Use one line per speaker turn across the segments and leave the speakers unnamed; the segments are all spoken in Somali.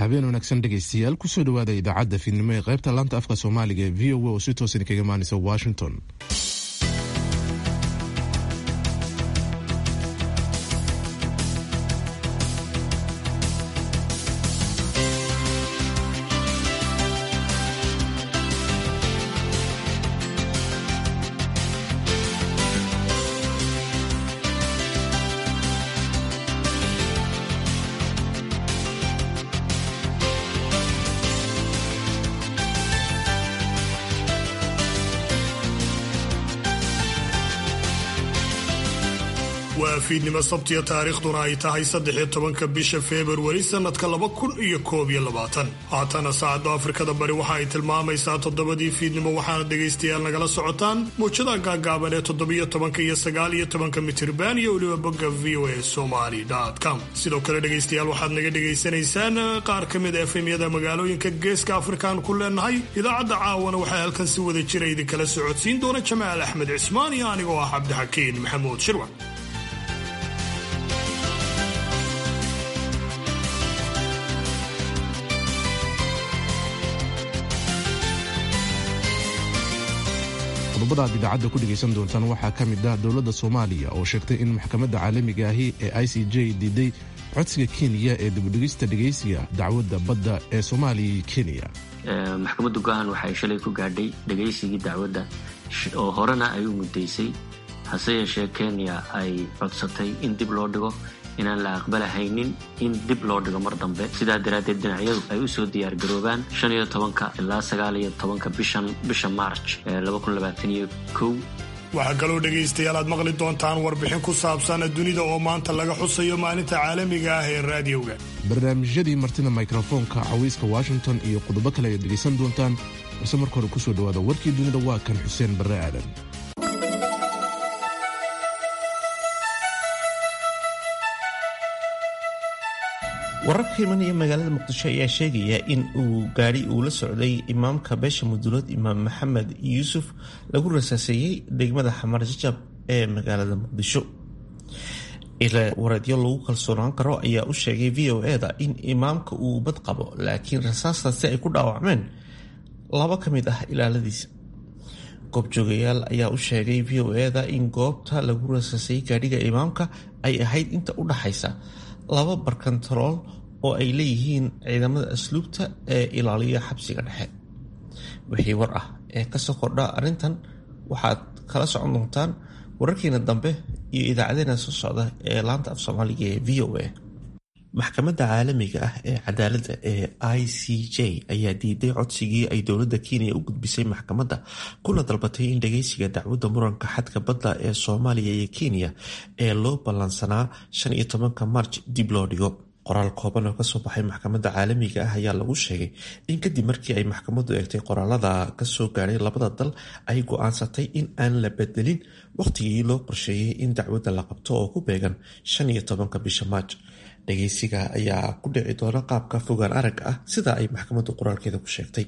habeen wanaagsan dhegaystayaal kusoo dhawaada idaacadda fiidnimo ee qaybta laanta afka soomaaliga ee v o a oo si toosan kaga imaanaysa washington
waa fiidnimo sabtiya taariikhduna ay tahay saddex-iyo tobanka bisha februari sannadka laba kun iyo koob iyo labaatan haatana saacadda afrikada bari waxa ay tilmaamaysaa toddobadii fiidnimo waxaana dhegaystayaal nagala socotaan muujada gaagaaban ee toddobiyo tobanka iyo sagaal iyo tobanka mitirban iyo weliba bogga v o a somaly com sidoo kale dhegaystayaal waxaad naga dhegaysanaysaan qaar ka mid a efemyada magaalooyinka geeska afrikaan ku leenahay idaacadda caawana waxaa halkan si wada jira idinkala socodsiin doona jamaal axmed cismaan iyo anigoo ah cabdixakiin maxamuud shirwan
qodobada aad idaacadda ku dhegaysan doontaan waxaa ka mid ah dowladda soomaaliya oo sheegtay in maxkamadda caalamiga ahi ee i c j diiday codsiga kenya ee dibudhigista dhegaysiga dacwadda badda ee soomaaliya iyo kenya
maxkamadda go-aan waxay shalay ku gaadhay dhegaysigii dacwadda oo horena ay u muddaysay hase yeeshee kenya ay codsatay in dib loo dhigo inaan la aqbalahaynin in dib loo dhigo mar dambe sidaa daraaddeed dhinacyadu ay u soo diyaargaroobaan shan iyo tobanka ilaa sagaal iyo tobanka bishan bisha march ee laba kun labaatan iyo kow
waxaa kaloo dhegaystayaal aad maqli doontaan warbixin ku saabsan dunida oo maanta laga xusayo maalinta caalamiga ah ee raadiyowga
barnaamijyadii martida mikrofoonka cawayska washington iyo qodobo kale ayaad dhegaysan doontaan balse marka hore kusoo dhawaada warkii dunida waa kan xuseen barre aadan
wararka imanaya magaalada muqdisho ayaa sheegaya in uu gaari uu la socday imaamka beesha mudulood imaam maxamed yuusuf lagu rasaaseeyey degmada xamar jajab ee magaalada muqdisho wareedyo lagu kalsoonaan karo ayaa u sheegay v o eda in imaamka uu bad qabo laakiin rasaastaasi ay ku dhaawacmeen laba ka mid ah ilaaladiisa goobjoogayaal ayaa u sheegay v o eda in goobta lagu rasaasayey gaadhiga imaamka ay ahayd inta u dhaxaysa laba barkantarool oo ay leeyihiin ciidamada asluubta ee ilaaliya xabsiga dhexe wixii war ah ee kasoo kordha arrintan waxaad kala socon doontaan wararkiina dambe iyo idaacadeena soo socda ee laanta af soomaaliga ee v o a maxkamadda caalamiga ah ee cadaaladda ee i c j ayaa diiday codsigii ay dowladda kenya u gudbisay maxkamadda kuna dalbatay in dhageysiga dacwadda muranka xadka badda ee soomaaliya iyo kenya ee loo ballansanaa shan iyo tobanka marj dib loo dhigo qoraal kooban oo kasoo baxay maxkamadda caalamiga ah ayaa lagu sheegay in kadib markii ay maxkamaddu eegtay qoraalada kasoo gaadhay labada dal ay go-aansatay in aan la bedelin wakhtigii loo qorsheeyey in dacwadda la qabto oo ku beegan shan iyo tobanka bisha maaj dhageysiga ayaa ku dhici doona qaabka fogaan arag ah sida ay maxkamaddu qoraalkeeda ku sheegtay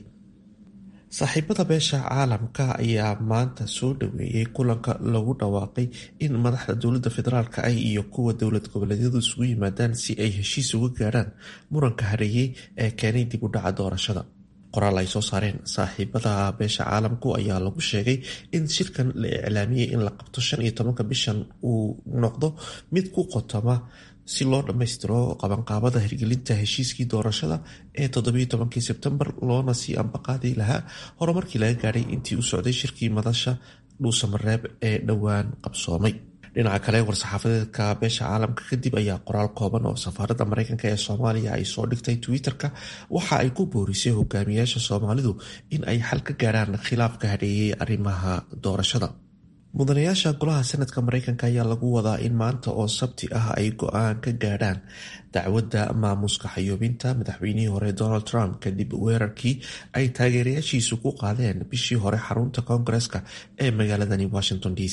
saaxiibada beesha caalamka ayaa maanta soo dhaweeyey kulanka lagu dhawaaqay in madaxda dowladda federaalk ah iyo kuwa dowlad goboleedyadu isugu yimaadaan si ay heshiis uga gaadhaan muranka hareeyey ee keenay dib u dhaca doorashada qoraal ay soo saareen saaxiibada beesha caalamku ayaa lagu sheegay in shirkan la iclaamiyey in la qabto shan iyo tobanka bishan uu noqdo mid ku qotoma si loo dhammaystiro qabanqaabada hirgelinta heshiiskii doorashada ee toddobiyo tobankii sebtembar loona sii ambaqaadi lahaa horumarkii laga gaadhay intii u socday shirkii madasha dhuusamareeb ee dhowaan qabsoomay dhinaca kale war-saxaafadeedka beesha caalamka kadib ayaa qoraal kooban oo safaaradda mareykanka ee soomaaliya ay soo dhigtay twitter-ka waxa ay ku boorisay hogaamiyaasha soomaalidu in ay xal ka gaarhaan khilaafka hadheeyey arrimaha doorashada mudanayaasha golaha sanadka mareykanka ayaa lagu wadaa in maanta oo sabti ah ay go-aan ka gaadhaan dacwadda maamuska xayoobinta madaxweynihii hore donald trump kadib weerarkii ay taageerayaashiisu ku qaadeen bishii hore xarunta koongareska ee magaaladani washington d c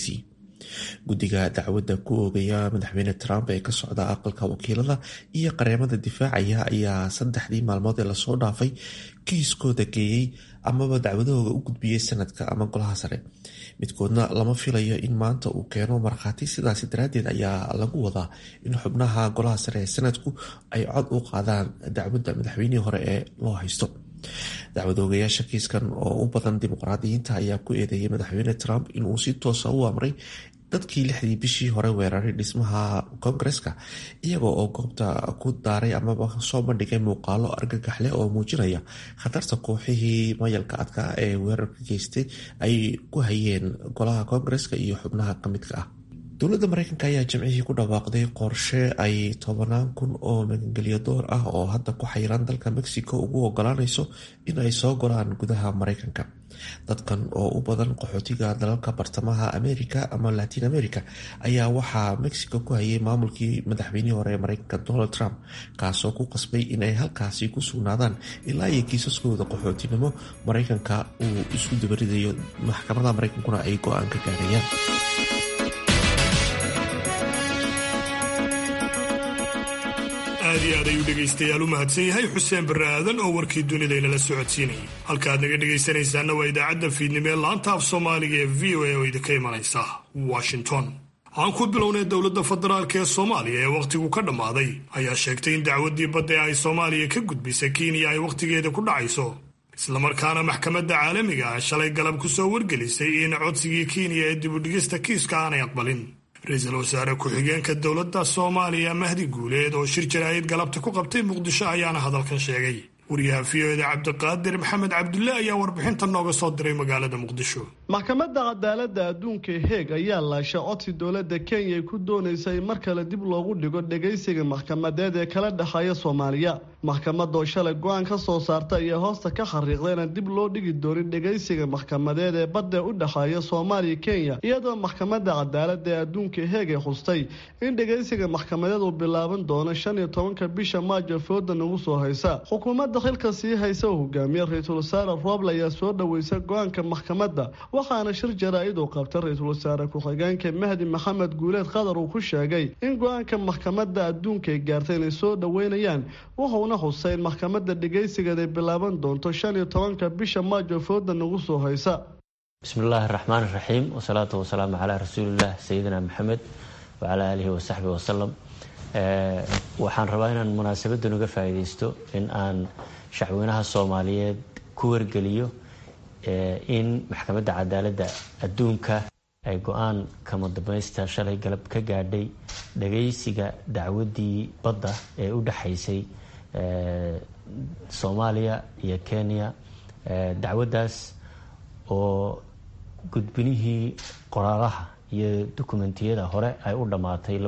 guddiga dacwadda ku oogaya madaxweyne trump ee ka socda aqalka wakiilada iyo qareemada difaacaya ayaa saddexdii maalmood ee lasoo dhaafay kiiskooda geeyey amaba dacwadahooda u gudbiyey sanadka ama golaha sare midkoodna lama filayo in maanta uu keeno markhaati sidaasi daraaddeed ayaa lagu wadaa in xubnaha golaha sare ee sanadku ay cod u qaadaan dacwadda madaxweynihii hore ee loo haysto dacwad oogayaasha kiiskan oo u badan dimuqraadiyiinta ayaa ku eedeeyay madaxweyne trump inuu si toosa u amray dadkii lixdii bishii hore weeraray dhismaha koongareska iyaga oo goobta ku daaray amaba soo bandhigay muuqaalo argagaxleh oo muujinaya khatarta kooxihii mayalka adkaa ee weerarka geystay ay ku hayeen golaha koongareska iyo xubnaha ka midka ah dowladda mareykanka ayaa jimcihii ku dhawaaqday qorshe ay tobanaan kun oo magangelyo door ah oo hadda ku xayiran dalka mexico ugu ogolaanayso in ay soo golaan gudaha mareykanka dadkan oo u badan qaxootiga dalalka bartamaha america ama latin america ayaa waxaa mexico ku hayay maamulkii madaxweynihii hore ee mareykanka donald trump kaasoo ku qasbay in ay halkaasi ku sugnaadaan ilaa iyo kiisaskooda qaxootinimo mareykanka uu isku dabaridayo maxkamada mareykankuna ay go-aan ka gaarayaan
aad iyo aad ayuu dhegaystayaal u mahadsan yahay xuseen barre aadan oo warkii dunidaynala socodsiinayay halkaaad naga dhegaysanaysaana waa idaacadda fiidnimo ee laanta af soomaaliga ee v o a oo idinka imanaysa washington aan ku bilownay dowladda federaalk ee soomaaliya ee wakhtigu ka dhammaaday ayaa sheegtay in dacwaddii badda ee ay soomaaliya ka gudbisay kenya ay wakhtigeeda ku dhacayso islamarkaana maxkamadda caalamiga ah shalay galab ku soo wargelisay in codsigii kenya ee dibudhigista kiiska aanay aqbalin ra-iisul wasaare ku-xigeenka dowladda soomaaliya mahdi guuleed oo shir jaraa'id galabta ku qabtay muqdisho ayaana hadalkan sheegay wariyaha v o eda cabdiqaadir maxamed cabdulle ayaa warbixinta nooga soo diray magaalada muqdisho
maxkamadda cadaaladda adduunka heeg ayaa laashay codsi dowladda kenya ay ku doonaysa in mar kale dib loogu dhigo dhegaysiga maxkamadeed ee kala dhexeeya soomaaliya maxkamadoo shalay go-aan ka soo saarta ayaa hoosta ka xariiqda inaan dib loo dhigi doonin dhegaysiga maxkamadeed ee badda u dhexeeya soomaaliya kenya iyadoo maxkamadda cadaaladda ee adduunka heeg ay khustay in dhegaysiga maxkamadeed uu bilaaban doono shan iyo tobanka bisha maajo fooda nagu soo haysa xukuumadda xilka sii haysa oo hogaamiye ra-iisul wasaare rooble ayaa soo dhaweysa go-aanka maxkamadda waxaana shir jaraa-id uu qabtay ra-iisul wasaare ku-xigeenka mahdi maxamed guuleed qadar uu ku sheegay in go-aanka maxkamadda adduunka ay gaartay inay soo dhaweynayaan wuxuuna xusay in maxkamadda dhegaysigeed ay bilaaban doonto shan iyo tobanka bisha maajo fooda nagu soo haysa
bismillaahi raxmaan raxiim wasalaatu wasalaamu calaa rasuulillaah sayidina maxamed wacalaa aalihi wasaxbi wasalam waxaan rabaa inaan munaasabadan uga faa'iidaysto in aan shacweynaha soomaaliyeed ku wargeliyo in maxkamadda cadaaladda adduunka ay go-aan kama dambaysta shalay galab ka gaadhay dhagaysiga dacwaddii badda ee u dhexaysay soomaaliya iyo kenya dacwaddaas oo gudbinihii qoraalaha iyo dukumentiyada hore ay u dhammaatay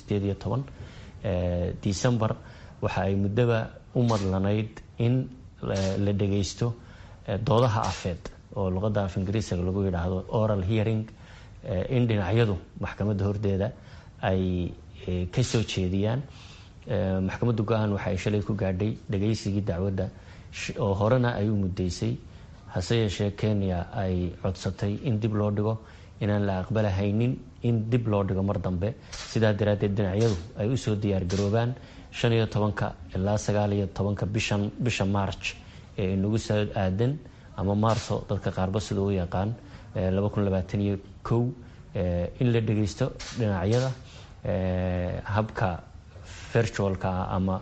decembar waxa ay muddoba u madlanayd in la dhagaysto doodaha afeed oo luqadda af ingiriisiga lagu yidhaahdo oral hearing in dhinacyadu maxkamadda hordeeda ay ka soo jeediyaan maxkamadda go-aan waxa ay shalay ku gaadhay dhagaysigii dacwadda oo horena ay u muddaysay hase yeeshee kenya ay codsatay in dib loo dhigo inaan la aqbalahaynin in dib loo dhigo mar dambe sidaa daraaddeed dhinacyadu ay usoo diyaargaroobaan shan iyo tobanka ilaa sagaal iyo tobanka bishan bisha march ee inagu soo aadan ama maarso dadka qaarba sida u yaqaan laba kun labaatan iyo kow in la dhagaysto dhinacyada habka virtualka ah ama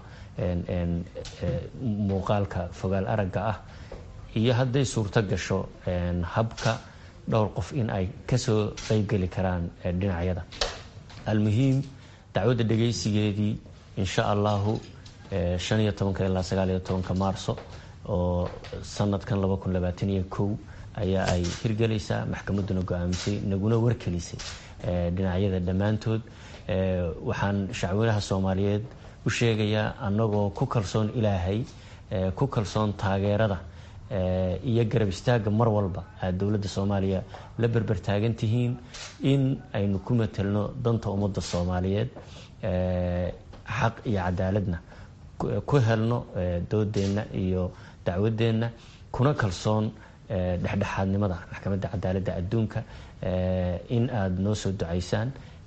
muuqaalka fogaal aragga ah iyo hadday suurto gasho habka dhowr qof in ay kasoo qeybgeli karaan dhinacyada almuhiim dacwadda dhagaysigeedii insha allahu shan iyo tobanka ilaa sagaal iyo tobanka maarso oo sanadkan laba kun labaatan iyo kow ayaa ay hirgelaysaa maxkamadduna go-aamisay naguna warkelisay dhinacyada dhammaantood waxaan shacweynaha soomaaliyeed u sheegayaa annagoo ku kalsoon ilaahay ku kalsoon taageerada iyo garab istaagga mar walba aad dowladda soomaaliya la berber taagan tihiin in aynu ku matelno danta ummadda soomaaliyeed xaq iyo cadaaladna ku helno doodeenna iyo dacwadeenna kuna kalsoon dhexdhexaadnimada maxkamadda cadaaladda adduunka in aada noo soo ducaysaan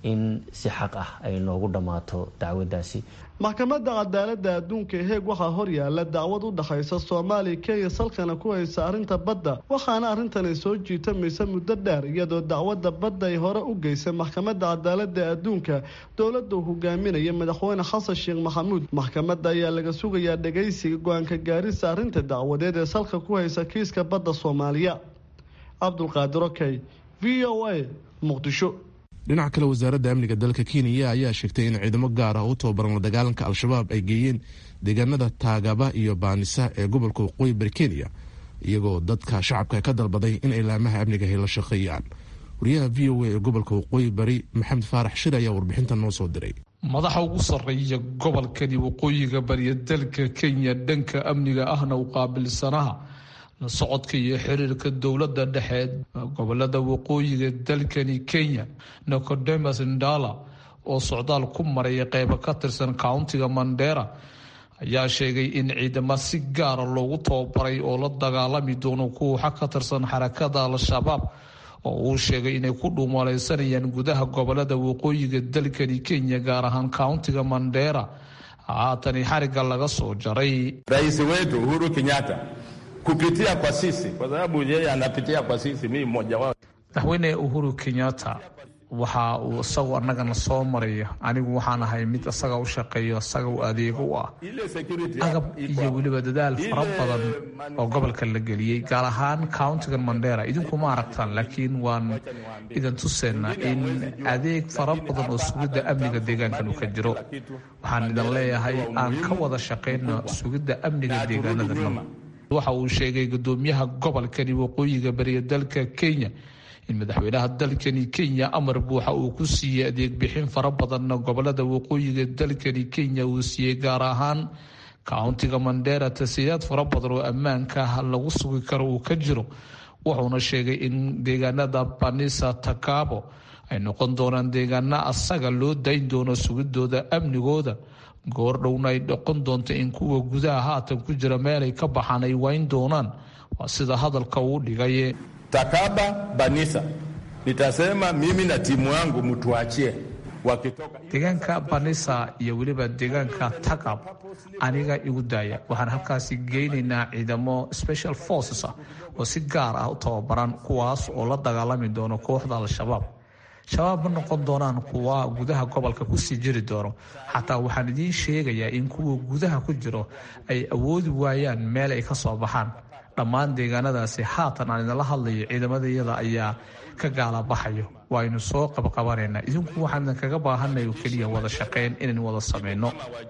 in si xaq ah ay noogu dhammaato dacwaddaasi
maxkamadda cadaaladda adduunka heeg waxaa horyaala dacwad u dhexaysa soomaaliya kenya salkana ku haysa arrinta badda waxaana arrintani soo jiitamaysa muddo dheer iyadoo dacwadda badda ay hore u geysay maxkamadda cadaaladda adduunka dowladda uu hogaaminaya madaxweyne xasan sheekh maxamuud maxkamadda ayaa laga sugayaa dhagaysiga go-aanka gaarisa arrinta dacwadeed ee salka ku haysa kiiska badda soomaaliya cabdulqaadir okey v o a muqdisho
dhinaca kale wasaaradda amniga dalka kenya ayaa sheegtay in ciidamo gaar ah u tababaran la dagaalanka al-shabaab ay geeyeen deegaanada taagaba iyo baanisa ee gobolka waqooyi bari kenya iyagoo dadka shacabka ka dalbaday in ilaamaha amniga ay la shaqeeyaan wariyaha v o a ee gobolka waqooyi bari maxamed faarax shir ayaa warbixintan noo soo diray
madaxa ugu sarreeya gobolkani waqooyiga bariya dalka kenya dhanka amniga ahna u qaabilsanaha la socodka iyo xiriirka dowladda dhexe gobolada waqooyiga dalkani kenya nicodemas ndala oo socdaal ku maraya qeybo ka tirsan countiga mandera ayaa sheegay in ciidamo si gaara loogu tababaray oo la dagaalami doono kuwa ka tirsan xarakada al-shabaab oo uu sheegay inay ku dhuumaleysanayaan gudaha gobolada waqooyiga dalkani kenya gaar ahaan countiga mandera haatani xariga laga soo jaray
rais wetu uhuru kenyatta kupitia kwa sisi kwa sababu yeye anapitia kwa sisi mimi mmoja wao.
madaxweyne uhuru kenyatta waxa uu isagu annagana soo maraya anigu waxaan ahay mid isaga u shaqeeyo isaga u adeego u ah agab iyo weliba dadaal fara badan oo gobolka la geliyey gaar ahaan countigan mandera idinku ma aragtaan laakiin waan idin tuseynaa in adeeg fara badan oo sugidda amniga deegaankan uu ka jiro waxaan idin leeyahay aan ka wada shaqeyno sugidda amniga deegaanada waxa uu sheegay gudoomiyaha gobolkani waqooyiga bariya dalka kenya in madaxweynaha dalkani kenya amar buuxa uu ku siiyey adeeg bixin fara badanna gobolada waqooyiga dalkani kenya uu siiyey gaar ahaan countiga mandera tasiilaad fara badan oo ammaanka lagu sugi karo uu ka jiro wuxuuna sheegay in deegaanada banisa takabo ay noqon doonaan deegaana asaga loo dayn doono sugidooda amnigooda goordhowna ay noqon doonto in kuwa gudaha haatan ku jira meelay ka baxaan ay wayn doonaan waa sida hadalka uu dhigay
Takaba Banisa, nitasema mimi na timu yangu mtuachie wakitoka
deegaanka banisa iyo weliba deegaanka takab aniga igu daaya waxaan halkaasi geynaynaa ciidamo special forces ah oo si gaar ah u tababaran kuwaas oo la dagaalami doono kooxda al-shabaab shabaab ma noqon doonaan kuwa gudaha gobolka kusii jiri doono xataa waxaan idiin sheegayaa in kuwa gudaha ku jiro ay awoodi waayaan meel ay ka soo baxaan dhammaan deegaanadaasi haatan aan idinla hadlayo ciidamadayada ayaa ka gaala baxayo waaynu soo qabqabanaynaa idinku waxaan idinkaga baahanay oo keliya wada shaqeyn inaynu wada sameyno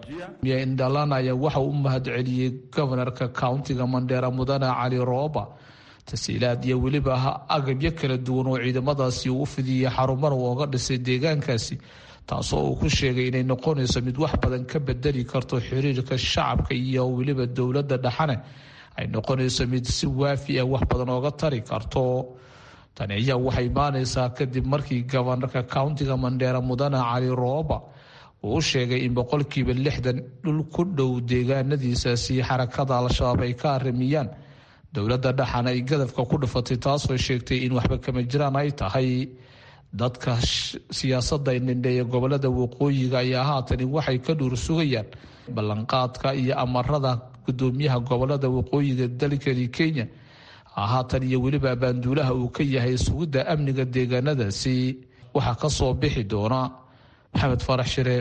indhalana ayaa waxa u mahadceliyey gobanarka countiga mandheera mudane cali rooba tasiilaad iyo weliba agabyo kala duwan oo ciidamadaasi uu u fidiyey xarumana ooga dhisay deegaankaasi taasoo uu ku sheegay inay noqonayso mid wax badan ka bedeli karto xiriirka shacabka iyo weliba dowladda dhexane ay noqonayso mid si waafi ah wax badan ooga tari karto tani ayaa waxay imaaneysaa kadib markii gobanarka countiga mandheera mudane cali rooba uu u sheegay in boqolkiiba lixdan dhul ku dhow deegaanadiisaasi xarakada al-shabaab ay ka arimiyaan dowladda dhexan ay gadafka ku dhufatay taasoo sheegtay in waxba kama jiraan ay tahay dadka siyaasadda nindheeya gobolada waqooyiga ayaa haatani waxay ka dhuur sugayaan ballanqaadka iyo amarada gudoomiyaha gobolada waqooyiga dalkani kenya haatan iyo weliba abaanduulaha uu ka yahay sugidda amniga deegaanadaasi waxaa ka soo bixi doona maxamed farax shire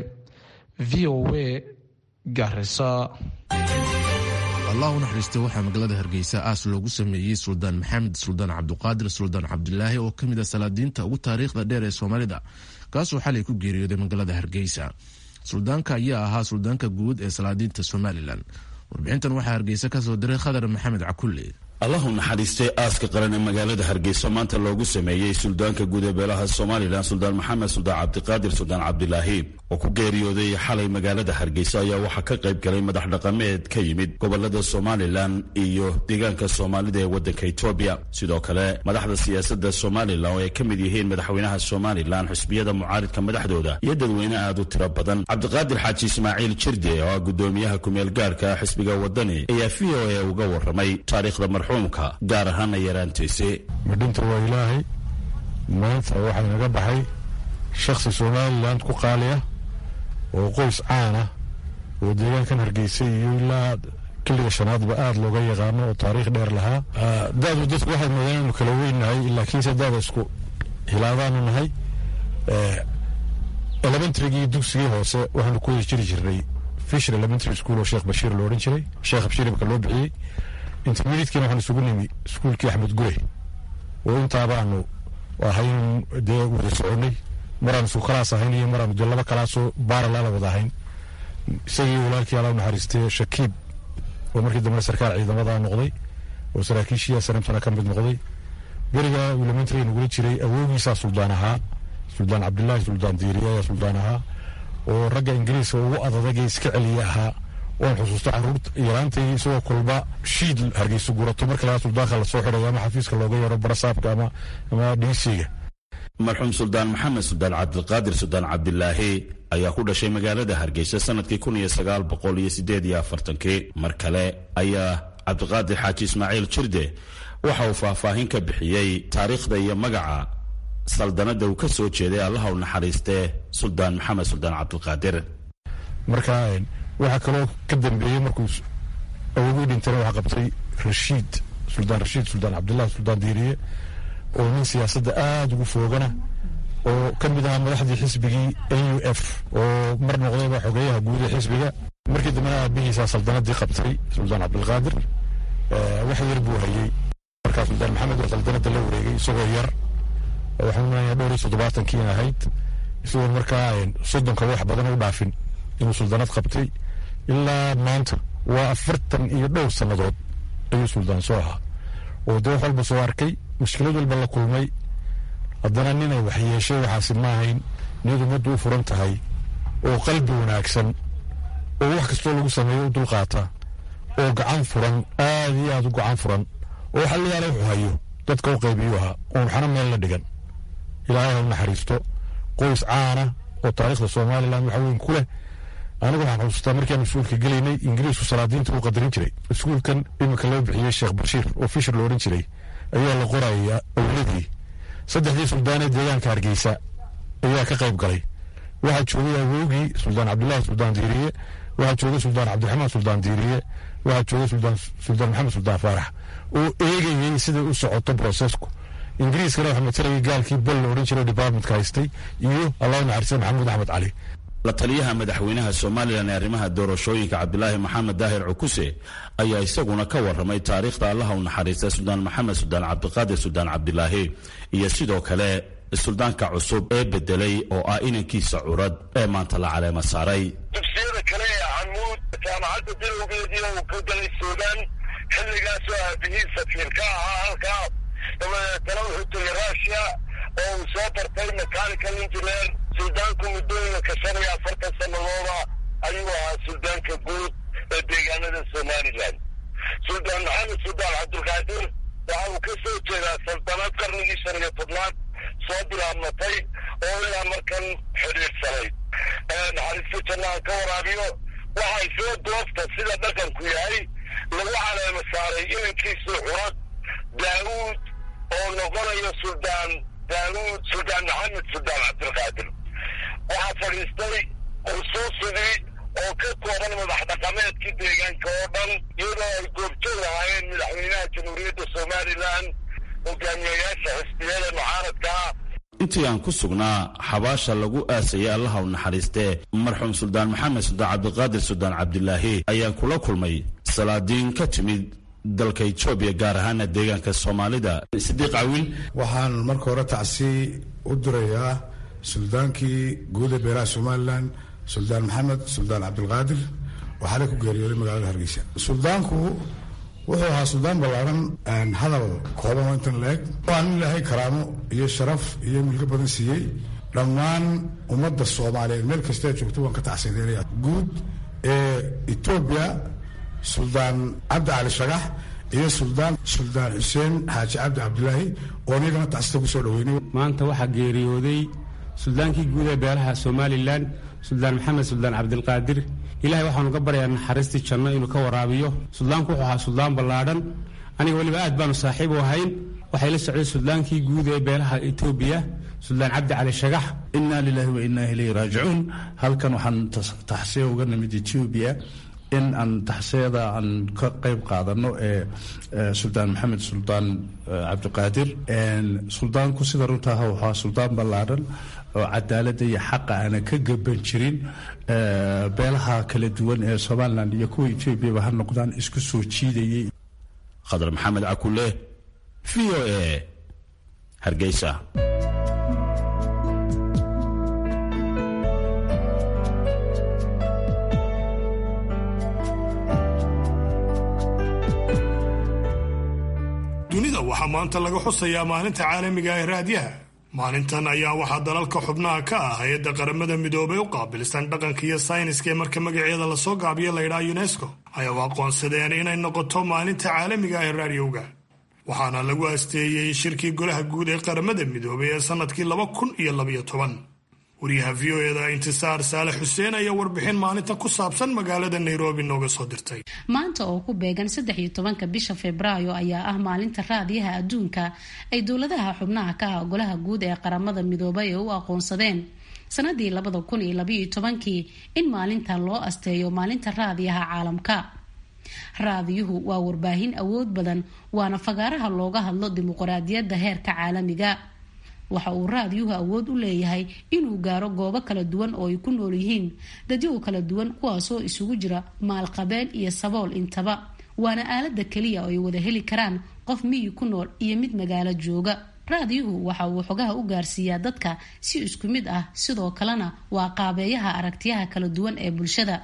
v o a garisa
allah u naxariista waxaa magaalada hargeysa aas loogu sameeyey suldaan maxamed suldaan cabduqaadir suldaan cabdilaahi oo ka mid a salaadiinta ugu taariikhda dheer ee soomaalida kaasoo xalay ku geeriyooday magaalada hargeysa suldaanka ayaa ahaa suldaanka guud ee salaadiinta somalilan warbixintan waxaa hargeysa kasoo diray khadar maxamed cakulle
allahu naxariistay aaska qaran ee magaalada hargeysa maanta loogu sameeyey suldaanka guud ee beelaha somalilan suldaan maxamed suldaan cabdiqaadir suldaan cabdilaahi oo ku geeriyooday xalay magaalada hargeysa ayaa waxaa ka qayb galay madax dhaqameed ka yimid gobolada somalilan iyo deegaanka soomaalida ee waddanka etoobiya sidoo kale madaxda siyaasadda somalilan oo ay ka mid yihiin madaxweynaha somalilan xusbiyada mucaaridka madaxdooda iyo dadweyne aad u tiro badan cabdiqaadir xaaji ismaaciil jirde oo ah gudoomiyaha kumeel gaarka xisbiga wadani ayaa v o a uga waramay taariikhda marxuumka gaar ahaana yaraantiisi
midhinta waa ilaahay maanta waxaa inaga baxay shakhsi somalilan ku qaaliya oo qoys caana oo deegaankan hargeysa iyo ilaa kiliga shanaadba aada looga yaqaano oo taariikh dheer lahaa daadu dadku waxay moodeen inaynu kala weynahay laakiinse daada isku hilaadaanu nahay elementarygii dugsigii hoose waxaanu ku wada jiri jirnay fisher elementary school oo sheekh bashiir lo odhan jiray sheekh bashiir imka loo bixiyey intermediatekiina waxaan isugu nimi iskuulkii axmed gure oo intaabaanu ahayn dee wada soconay maraan isku kalaas ahayn iyo maraanu dee laba kalaasoo baaralaala wada ahayn isagii walaalkii alla naxariistay shakiib oo markii dambe sarkaal ciidamada noqday oo saraakiishiya sanamtana ka mid noqday beriga elementary nagula jiray awoogiisaa suldaan ahaa suldaan cabdilaahi suldaan diiriye ayaa suldaan ahaa oo ragga ingiriiska ugu adadagee iska celiya ahaa waan xusuusta caruurta yaraantay isagoo kulba shiid hargeysa gurato marka lagaa suldaanka lasoo xidhayo ama xafiiska looga yeero barasaabka ama ama dhiisiga
marxuum suldaan maxamed suldaan cabdiqaadir suldaan cabdilaahi ayaa ku dhashay magaalada hargeysa sanadkii kun iyo sagaal boqol iyo sideed iyo afartankii mar kale ayaa cabdiqaadir xaaji ismaaciil jirde waxa uu faahfaahin ka bixiyey taariikhda iyo magaca saldanada uu ka soo jeeday allaha u naxariistee suldaan maxamed suldaan cabdiqaadir
marka waxaa kaloo ka dambeeyey markuu awogii dhintana waxaa qabtay rashiid suldaan rashiid suldaan cabdillahi suldaan diiriye oo nin siyaasadda aada ugu foogana oo ka mid ahaa madaxdii xisbigii n u f oo mar noqdayba xogeeyaha guud ee xisbiga markii dambena aabihiisaa saldanadii qabtay suldaan cabdilqaadir wax yar buu hayey markaa suldaan maxamed oo saldanada la wareegay isagoo yar waxaan umanayaa dhowr iyo toddobaatankii ahayd isagoo markaa soddonka wax badan u dhaafin inuu suldaanad qabtay ilaa maanta waa afartan iyo dhowr sannadood ayuu suldaan soo ahaa oo dee wax walba soo arkay mushkilad walba la kulmay haddana ninay wax yeeshay waxaasi ma ahayn niyad ummaddu u furan tahay oo qalbi wanaagsan oo wax kastoo lagu sameeyo u dulqaata oo gacan furan aada iyo aada u gacan furan oo waxa la yaala wuxuu hayo dadka u qaybiyuu ahaa oon waxna meel la dhigan ilaahay ha u naxariisto qoys caana oo taariikhda somalilan waxa weyn ku leh anigu waxaan xusuustaa markiaan iskuulka gelaynay ingiriisku salaadiinta uu qadarin jiray iskuulkan iminka loo bixiyey sheekh bashiir oo fishir lo odhan jiray ayaa la qoraya owladii saddexdii suldaanee deegaanka hargeysa ayaa ka qayb galay waxaa joogay awoogii suldaan cabdillaahi suldaan diiriye waxaa joogay suldaan cabdiraxmaan suldaan diiriye waxaa joogay suldaan maxamed suldaan faarax oo eegayay siday u socoto brosesku ingiriiskana waxaa matarayay gaalkii bel la odhan jiray departmentka haystay iyo allahu naxariista maxamuud axmed cali
la taliyaha madaxweynaha somalilan ee arrimaha doorashooyinka cabdilaahi maxamed daahir cukuse ayaa isaguna ka warramay taariikhda allaha u naxariista suldaan maxamed suldaan cabdiqaadir suldaan cabdilaahi iyo sidoo kale suldaanka cusub ee bedelay oo ah inankiisa curad ee maanta la caleema saaray
dugsiyada kale ee camuud jaamacadda bilowgeedii uu ka galay suudaan xilligaasoo aabihii safiir ka ahaa halkaa dabadeetana wuxuu tegay rushia oo uu soo bartay mechanical engineer suldaanku muddooyinka shan iyo afartan sanadooda ayuu ahaa suldaanka guud ee deegaanada somalilan suldaan maxamed suldaan cabdulqaadir waxa uu ka soo jeedaa saldanad qarnigii shan iyo tobnaad soo bilaabmatay oo ilaa markan xidhiidhsanay naxariista jannaha ka waraabiyo waxay soo doofta sida dhaqanku yahay lagu caleema saaray inankiisii curad daawuud oo noqonayo suldaan daawuud suldaan maxamed suldaan cabdilqaadir waxaa fadhiistay khusuusidii oo ka kooban madax dhaqameedkii deegaanka oo dhan iyadoo ay goobjoog ahaayeen madaxweynaha jamhuuriyadda somalilan hogaamiyayaasha xisbiyada mucaaradka ah
intii aan ku sugnaa xabaasha lagu aasayay allaha u naxariistee marxuum suldaan maxamed suldaan cabdiqaadir suldaan cabdilaahi ayaan kula kulmay salaadiin ka timid dalka etoobiya gaar ahaana deegaanka soomaalida sidiiq cawil
waxaan marka hore tacsi u dirayaa suldaankii guud ee beeraha somalilan suldaan maxamed suldaan cabdilqaadir oo xalay ku geeriyooday magaalada hargeysa suldaanku wuxuu ahaa suldaan ballaaran hadal kooban oo intan la-eg waa nin ilaahay karaamo iyo sharaf iyo milko badan siiyey dhammaan ummadda soomaaliyeed meel kastee joogto waan ka tacsiideynaya guud ee etoobiya suldaan cabdi cali shagax iyo suldaan suldaan xuseen xaaji cabdi cabdilaahi oo niyagana tacsita ku soo dhaweynay
maanta waxaa geeriyooday suldaankii guud ee beelaha somalilan suldaan maxamed suldaan cabdilqaadir ilahay waxaanu ka baryayaa naxariistii janno inuu ka waraabiyo suldaanku wuxuu ahaa suldaan ballaadhan aniga weliba aad baanu saaxiib u ahayn waxay la socday suldaankii guud ee beelaha etoobiya suldaan cabdi cali shagax
inaa lilaahi wa inaa ilayhi raajicuun halkan waxaan taxsiya uga nimid etoobiya in aan taxsiyada aan ka qayb qaadano ee suldaan maxamed suldaan cabdiqaadir suldaanku sida runtaah waxaa suldaan ballaadhan oo cadaaladda iyo xaqa aanan ka gaban jirin beelaha kala duwan ee somalilan iyo kuwa etoobiyaba ha noqdaan isku soo jiidayay khadar maxamed cakule v o a hargeysa
dunida waxaa maanta laga xusayaa maalinta caalamiga ee raadiyaha maalintan ayaa waxaa dalalka xubnaha ka ah hay-adda qaramada midoobay u qaabilsan dhaqanka iyo sayniska ee marka magaceeda lasoo gaabiyo laydhaha unesco ayaa u aqoonsadeen inay noqoto maalinta caalamiga ee raadiyowga waxaana lagu asteeyey shirkii golaha guud ee qaramada midoobay ee sannadkii laba kun iyo labaiyo toban wariyaha v o eda intisaar saale xuseen ayaa warbixin maalinta ku saabsan magaalada nairobi nooga soo dirtay
maanta oo ku beegan saddex iyo tobanka bisha febraayo ayaa ah maalinta raadiyaha adduunka ay dowladaha xubnaha ka ah golaha guud ee qaramada midoobay ee u aqoonsadeen sanadii labada kun iyo labaiyo tobankii in maalinta loo asteeyo maalinta raadiyaha caalamka raadiyuhu waa warbaahin awood badan waana fagaaraha looga hadlo dimuqraadiyadda heerka caalamiga waxa uu raadiyuhu awood u leeyahay inuu gaaro goobo kala duwan oo ay ku nool yihiin dadyagu kala duwan kuwaasoo isugu jira maalqabeen iyo sabool intaba waana aalada keliya oo ay wada heli karaan qof miyi ku nool iyo mid magaalo jooga raadiyuhu waxa uu xogaha u gaarsiiyaa dadka si isku mid ah sidoo kalena waa qaabeeyaha aragtiyaha kala duwan ee bulshada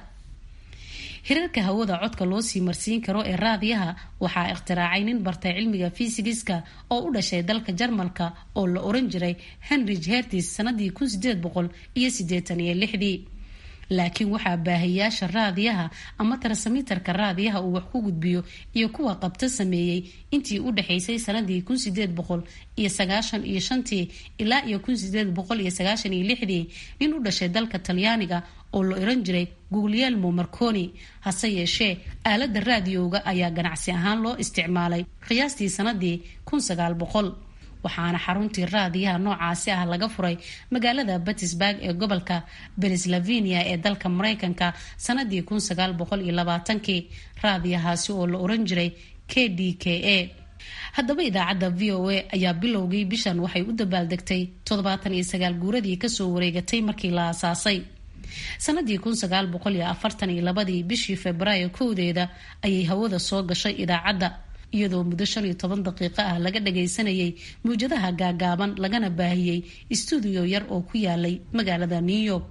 hirarka hawada codka loo sii marsiin karo ee raadiyaha waxaa ikhtiraacay nin bartay cilmiga fisigiska oo u dhashay dalka jarmalka oo la oran jiray henrich hertis sanadii kun sideed boqol iyo sideetan iyo lixdii laakiin waxaa baahiyaasha raadiyaha ama tarsamitarka raadiyaha uu wax ku gudbiyo iyo kuwa qabta sameeyey intii u dhexaysay sanadii kun sideed boqol iyo sagaashan iyo shantii ilaa iyo kun sideed boqol iyo sagaashan iyo lixdii nin u dhashay dalka talyaaniga oo la oran jiray guglielmo marconi hase yeeshee aalada raadiyowga ayaa ganacsi ahaan loo isticmaalay qiyaastii sanadii kun sagaal boqol waxaana xaruntii raadiyaha noocaasi ah laga furay magaalada battisburg ee gobolka beneslavenia ee dalka mareykanka sanadii kun sagaal boqol iyo labaatankii raadiyahaasi oo la oran jiray k d k a haddaba idaacadda v o a ayaa bilowgii bishan waxay u dabaaldegtay toddobaatan iyo sagaal guuradii kasoo wareegatay markii la aasaasay sanadii kun sagaal boqol iyo afartan iyo labadii bishii febraayo kowdeeda ayay hawada soo gashay idaacadda iyadoo muddo shan iyo toban daqiiqo ah laga dhagaysanayay muwjadaha gaagaaban lagana baahiyey stuudiyo yar oo ku yaalay magaalada new york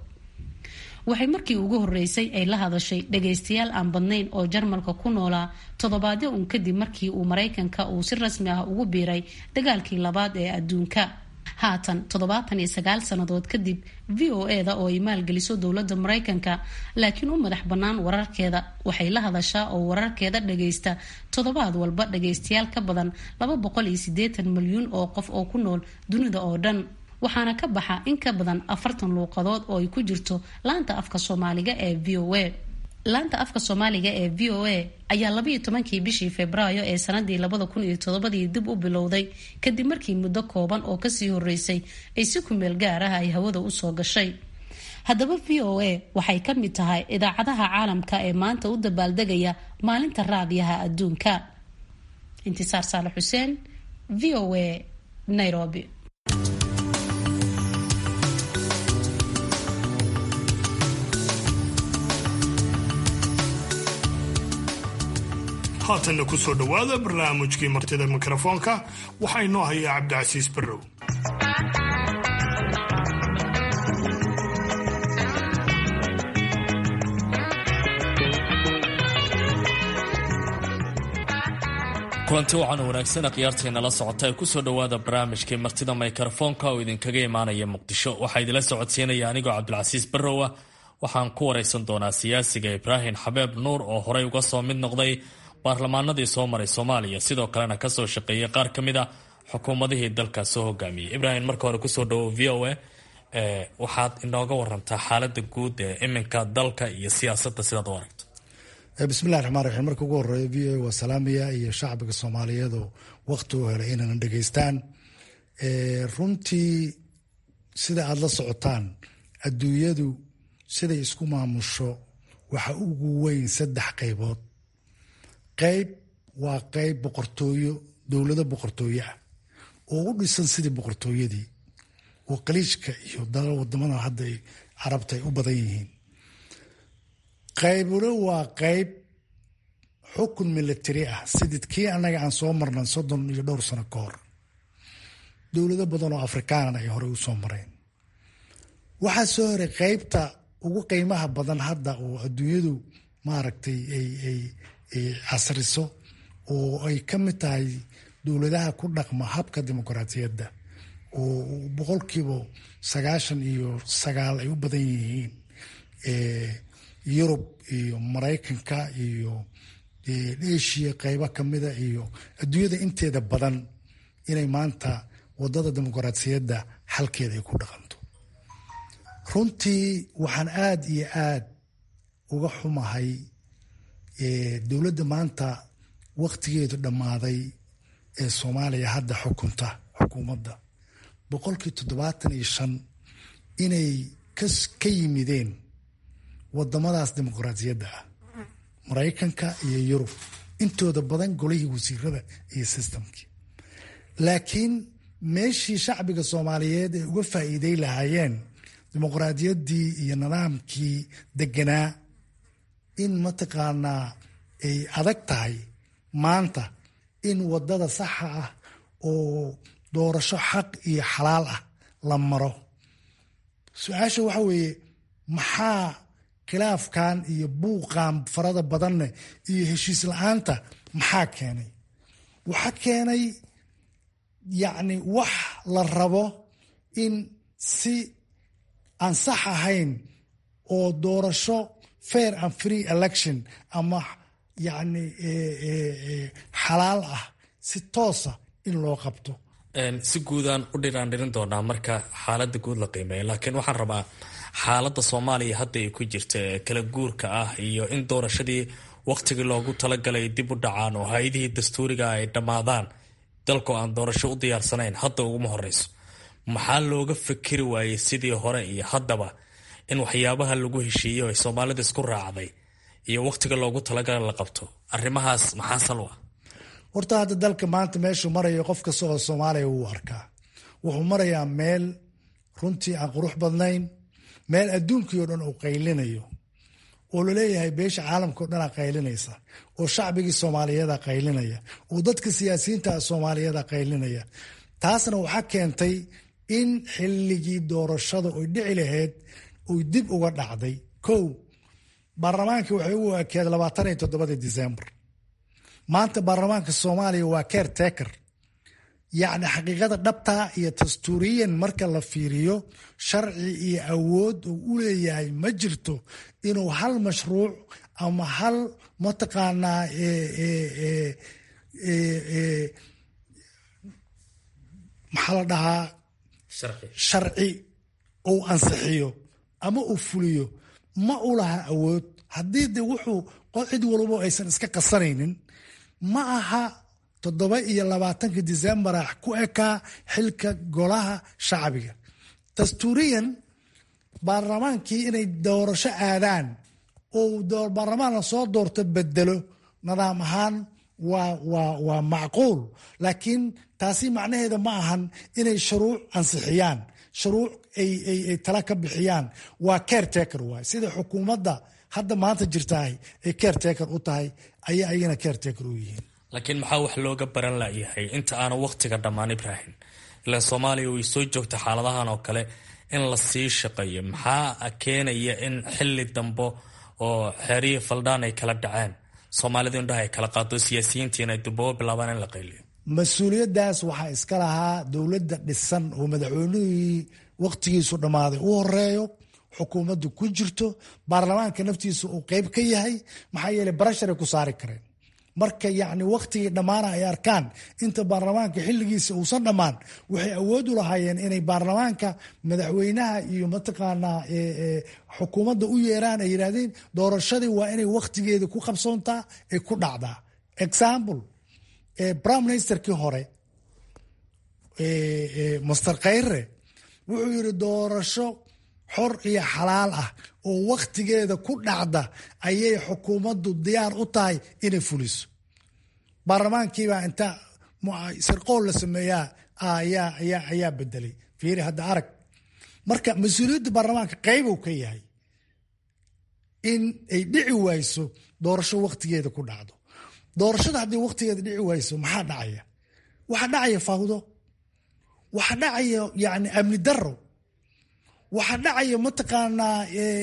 waxay markii ugu horeysay ay la hadashay dhagaystayaal aan badnayn oo jarmalka ku noolaa toddobaadyo un kadib markii uu maraykanka uu si rasmi ah ugu biiray dagaalkii labaad ee adduunka haatan toddobaatan iyo sagaal sannadood kadib v o e da oo ay maalgeliso dowladda maraykanka laakiin u madax bannaan wararkeeda waxay la hadashaa oo wararkeeda dhagaysta toddobaad walba dhagaystayaal ka badan laba boqol iyo siddeetan milyuun oo qof oo ku nool dunida oo dhan waxaana ka baxa in ka badan afartan luuqadood oo ay ku jirto laanta afka soomaaliga ee v o a laanta afka soomaaliga ee v o a ayaa labaiyo tobankii bishii febraayo ee sanadii labada kun iyo toddobadii dib u bilowday kadib markii muddo kooban oo kasii horeysay ay si kumeel gaar ah ay hawada usoo gashay haddaba v o a waxay ka mid tahay idaacadaha caalamka ee maanta u dabaaldegaya maalinta raadiyaha adduunka intisaar saale xuseen v o a nairobi
haatanna ku soo dhowaada barnaamijkii martida mikrofoonka waxaa inoo hayaa cabdicasiis barrow
kulanti wacan wanaagsan khiyaartayna la socota ee kusoo dhowaada barnaamijkii martida mikrofoonka oo idinkaga imaanaya muqdisho waxaa idinla socodsiinaya anigoo cabdilcasiis barrowa waxaan ku waraysan doonaa siyaasiga ibraahim xabeeb nuur oo horey uga soo mid noqday baarlamaanadii soo maray soomaaliya sidoo kalena kasoo shaqeeyay qaar ka mid a xukuumadihii dalkaas soo hogaamiyey ibraahim marka hore kusoo dhawo v o a waxaad inooga warantaa xaalada guud ee iminka dalka iyo siyaasadda sidaad u aragto
bismillahi raxmaan raxiim marka ugu horeeya v o a waa salaamaya iyo shacbiga soomaaliyeed oo wakti u helay inayna dhegeystaan runtii sida aada la socotaan adduunyadu siday isku maamusho waxa ugu weyn saddex qaybood qayb waa qayb boqortooyo dowlado boqortooyo ah oo u dhisan sidii boqortooyadii oo qaliijka iyo dalal wadamada hadda carabta ay u badan yihiin qaybuna waa qayb xukun military ah sidid kii annaga aan soo marnan soddon iyo dhowr sano ka hor dowlado badan oo afrikaanana ay horey u soo mareen waxaa soo horay qaybta ugu qiimaha badan hadda oo adduunyadu maaragtay ay casriso oo ay ka mid tahay dowladaha ku dhaqma habka dimuqraatiyadda oo boqolkiiba sagaashan iyo sagaal ay u badan yihiin yurub iyo maraykanka iyo asia qaybo kamida iyo adduunyada inteeda badan inay maanta wadada dimuqraatiyadda xalkeeda ay ku dhaqanto runtii waxaan aada iyo aada uga xumahay dowladda maanta waktigeedu dhammaaday ee soomaaliya hadda xukunta xukuumadda boqolkii toddobaatan iyo shan inay ka yimideen wadamadaas dimuqraatiyadda ah maraykanka iyo yurub intooda badan golihii wasiirada iyo sistamkii laakiin meeshii shacbiga soomaaliyeed ay uga faa'iiday lahaayeen dimuqraadiyaddii iyo nidaamkii deganaa in mataqaanaa ay adag tahay maanta in wadada saxa ah oo doorasho xaq iyo xalaal ah la maro su-aasha waxa weeye maxaa khilaafkan iyo buuqan farada badanne iyo heshiis la-aanta maxaa keenay waxaa keenay yacni wax la rabo in si aan sax ahayn oo doorasho fair and free election ama yacni xalaal ah si toosa in loo qabto
si guudaan u dhiraandhirin doonaa marka xaalada guud la qiimeeya laakiin waxaan rabaa xaalada soomaaliya hadda ay ku jirta ee kala guurka ah iyo in doorashadii wakhtigii loogu talagalay dib u dhacaan oo hay-adihii dastuuriga ay dhammaadaan dalku aan doorasho u diyaarsanayn hadda uguma horeyso maxaa looga fikiri waayey sidii hore iyo haddaba in waxyaabaha lagu heshiiyo ee soomaalida isku raacday iyo wakhtiga loogu talagalay la qabto arrimahaas maxaa sal ah
horta hadda dalka maanta meeshuu marayo qof kasta oo soomaaliya wuu arkaa wuxuu marayaa meel runtii aan qurux badnayn meel adduunkii oo dhan uu qaylinayo oo laleeyahay beesha caalamka o dhanaa qaylinaysa oo shacbigii soomaaliyeeda qaylinaya oo dadka siyaasiyiinta soomaaliyeeda qaylinaya taasna waxaa keentay in xilligii doorashada oy dhici lahayd oy dib uga dhacday kow baarlamaankii waxay ugu ekeed labaatan iyo toddobadii disembar maanta baarlamaanka soomaaliya waa keer teker yacni xaqiiqada dhabtaa iyo dastuuriyan marka la fiiriyo sharci iyo awood uu u leeyahay ma jirto inuu hal mashruuc ama hal mataqaanaa maxaa la dhahaa sharci uu ansixiyo ama uu fuliyo ma u laha awood haddii de wuxuu cid walbo aysan iska qasanaynin ma aha toddoba iyo labaatanka decembara ku ekaa xilka golaha shacbiga dastuuriyan baarlamaankii inay doorasho aadaan oo baarlamaan la soo doorto bedelo nidaam ahaan waa macquul laakiin taasi macnaheeda ma ahan inay shuruuc ansixiyaan shuruuc ay tala ka bixiyaan waa caretaker waay sida xukuumadda hadda maanta jirtahay ay caretaker u tahay ayay ayagana caretaker u yihiin
laakiin maxaa wax looga baran layahay inta aanu wakhtiga dhammaan ibrahim ilaan soomaaliya way soo joogta xaaladahan oo kale in la sii shaqeeyo maxaa keenaya in xili dambo oo xeeriyi faldhaan ay kala dhaceen soomaalidu indhaha ay kala qaado siyaasiyiintiina ay dubabo bilaabaan in la qayliyo
mas-uuliyaddaas waxaa iska lahaa dowladda dhisan oo madaxweynihii wakhtigiisu dhammaaday u horeeyo xukuumaddu ku jirto baarlamaanka naftiisa uu qeyb ka yahay maxaa yeeley barasharay ku saari kareen marka yacni wakhtigii dhammaana ay arkaan inta baarlamaanka xilligiisa uusan dhammaan waxay awood u lahaayeen inay baarlamaanka madaxweynaha iyo mataqaanaa xukuumadda u yeeraan ay yidhaahdeen doorashadii waa inay wakhtigeeda ku qabsoontaa ay ku dhacdaa example prime ministerkii hore master khayre wuxuu yidhi doorasho xor iyo xalaal ah oo wakhtigeeda ku dhacda ayay xukuumaddu diyaar u tahay inay fuliso baarlamaankiibaa inta sirqool la sameeyaa ayaa bedelay fiiri hadda arag marka mas-uuliyadda baarlamaanka qaybow ka yahay in ay dhici wayso doorasho wakhtigeeda ku dhacdo doorashada haddii wakhtigeeda dhici wayso maxaa dhacaya waxaa dhacaya fawdo waxaa dhacaya yani amni daro waxaa dhacaya mataqaanaa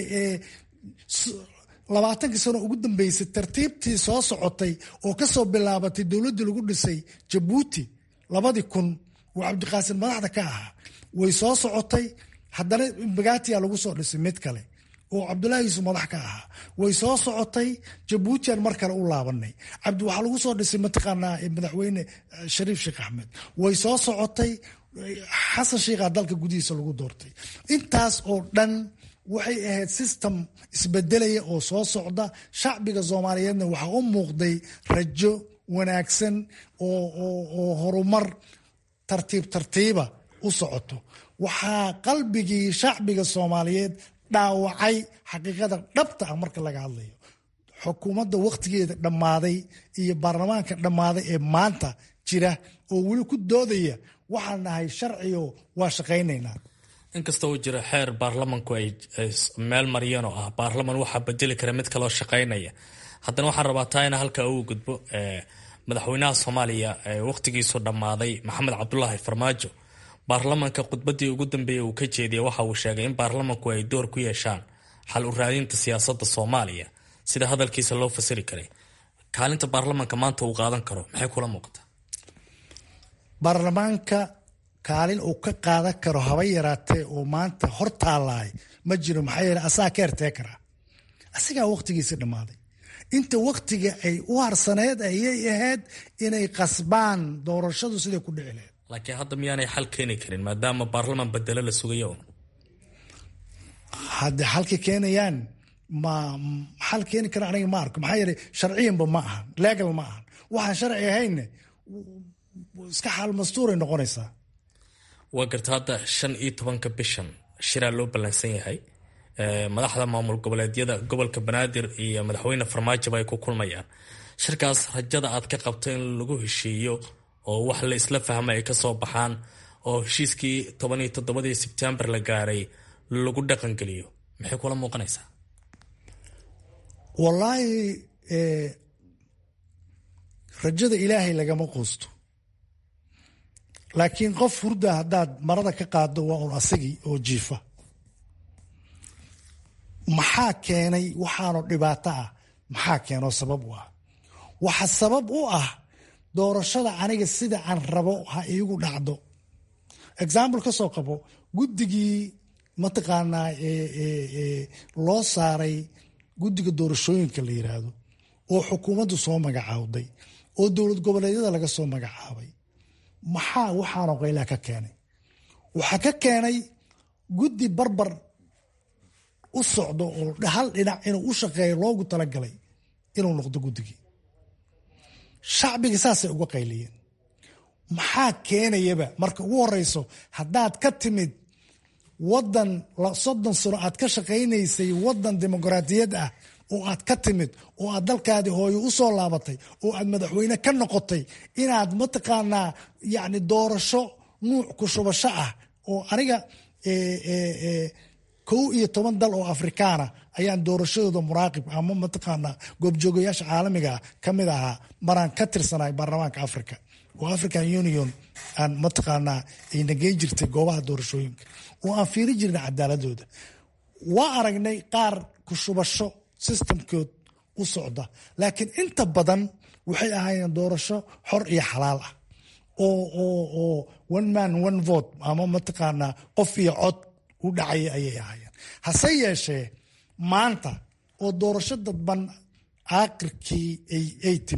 labaatankii sano ugu dambeysay tartiibtii soo socotay oo kasoo bilaabatay dowladdii lagu dhisay jabuuti labadii kun oo cabdiqaasim madaxda ka ahaa way soo socotay haddana bagaatiya lagu soo dhisay mid kale oo cabdulaahi yuusuf madax ka ahaa way soo socotay jabuutiyan mar kale u laabanay cabdi waxaa lagu soo dhisay mataqaanaa madaxweyne shariif sheekh axmed way soo socotay xasan sheikhaa dalka gudihiisa lagu doortay intaas oo dhan waxay ahayd system isbedelaya oo soo socda shacbiga soomaaliyeedna waxaa u muuqday rajo wanaagsan oo horumar tartiib tartiiba u socoto waxaa qalbigii shacbiga soomaaliyeed dhaawacay xaqiiqada dhabta ah marka laga hadlayo xukuumadda wakhtigeeda dhammaaday iyo baarlamaanka dhammaaday ee maanta jira oo weli ku doodaya waxaan nahay sharcigo waa shaqaynaynaa
inkasta uu jiro xeer baarlamanku ay meel mariyeen oo ah baarlaman waxaa bedeli kara mid kaloo shaqaynaya haddana waxaan rabaa taa ina halkaa ugu gudbo madaxweynaha soomaaliya wakhtigiisu dhammaaday maxamed cabdulaahi farmaajo baarlamanka khudbadii ugu dambeeyay uu ka jeediyay waxa uu sheegay in baarlamanku ay door ku yeeshaan xal u raadinta siyaasadda soomaaliya sida hadalkiisa loo fasiri karay kaalinta baarlamanka maanta uu qaadan karo maxay kula muuqataa
baarlamaanka kaalin uu ka qaadan karo haba yaraatee oo maanta hor taallaay ma jiro maxaa yeele asaga ka hertee karaa asigaa wakhtigiisi dhammaaday inta wakhtiga ay u harsaneed ayay ahayd inay qasbaan doorashadu siday ku dhici lahayd
laakiin hadda miyaanay xal keeni karin maadaama baarlaman bedelo la sugayo
hadde xalka keenayaan ma xal keeni kara aniga ma arko maxaa yeele sharciyanba ma ahan legal ma ahan waxaan sharci ahaynne iska xaal mastuuray noqonaysaa
waa garta hadda shan iyo tobanka bishan shiraa loo ballansan yahay madaxda maamul goboleedyada gobolka banaadir iyo madaxweyne farmaajoba ay ku kulmayaan shirkaas rajada aad ka qabto in lagu heshiiyo oo wax la isla fahma ay kasoo baxaan oo heshiiskii toban iyo toddobadii sebtembar la gaaray lagu dhaqangeliyo maxay kula muuqanaysaa
wallaahi rajada ilaahay lagama quusto laakiin qof hurda haddaad marada ka qaado waa un asagii oo jiifa maxaa keenay waxaanoo dhibaato ah maxaa keenoo sabab u ah waxa sabab u ah doorashada aniga sida aan rabo ha iigu dhacdo example ka soo qabo guddigii mataqaanaa loo saaray guddiga doorashooyinka la yiraahdo oo xukuumaddu soo magacaawday oo dowlad goboleedyada laga soo magacaabay maxaa waxaanoo qaylaa ka keenay waxaa ka keenay guddi barbar u socdo oo hal dhinac inuu u shaqeeyo loogu talagalay inuu noqdo guddigii shacbiga saasay uga qayliyeen maxaa keenayaba marka ugu horeyso haddaad ka timid wadan soddon sano aad ka shaqaynaysay wadan dimuqraadiyad ah oo aad ka timid oo aad dalkaadii hooyo u soo laabatay oo aad madaxweyne ka noqotay inaad mataqaanaa yani doorasho nuuc ku shubasho ah oo aniga kow iyo toban dal oo afrikaana ayaan doorashadooda muraaqib ama mataqaanaa goobjoogayaasha caalamiga ka mid ahaa maraan ka tirsanay baarlamaanka africa oo african union aan mataqaanaa ay nageyn jirtay goobaha doorashooyinka oo aan fiiri jirnay cadaaladooda waa aragnay qaar ku shubasho systemkood u socda laakiin inta badan waxay ahaayeen doorasho xor iyo xalaal ah oo one man one vote ama mataqaanaa qof iyo cod u dhacaya ayay ahaayeen hase yeeshee maanta oo doorasho dadban aakhirkii ay timid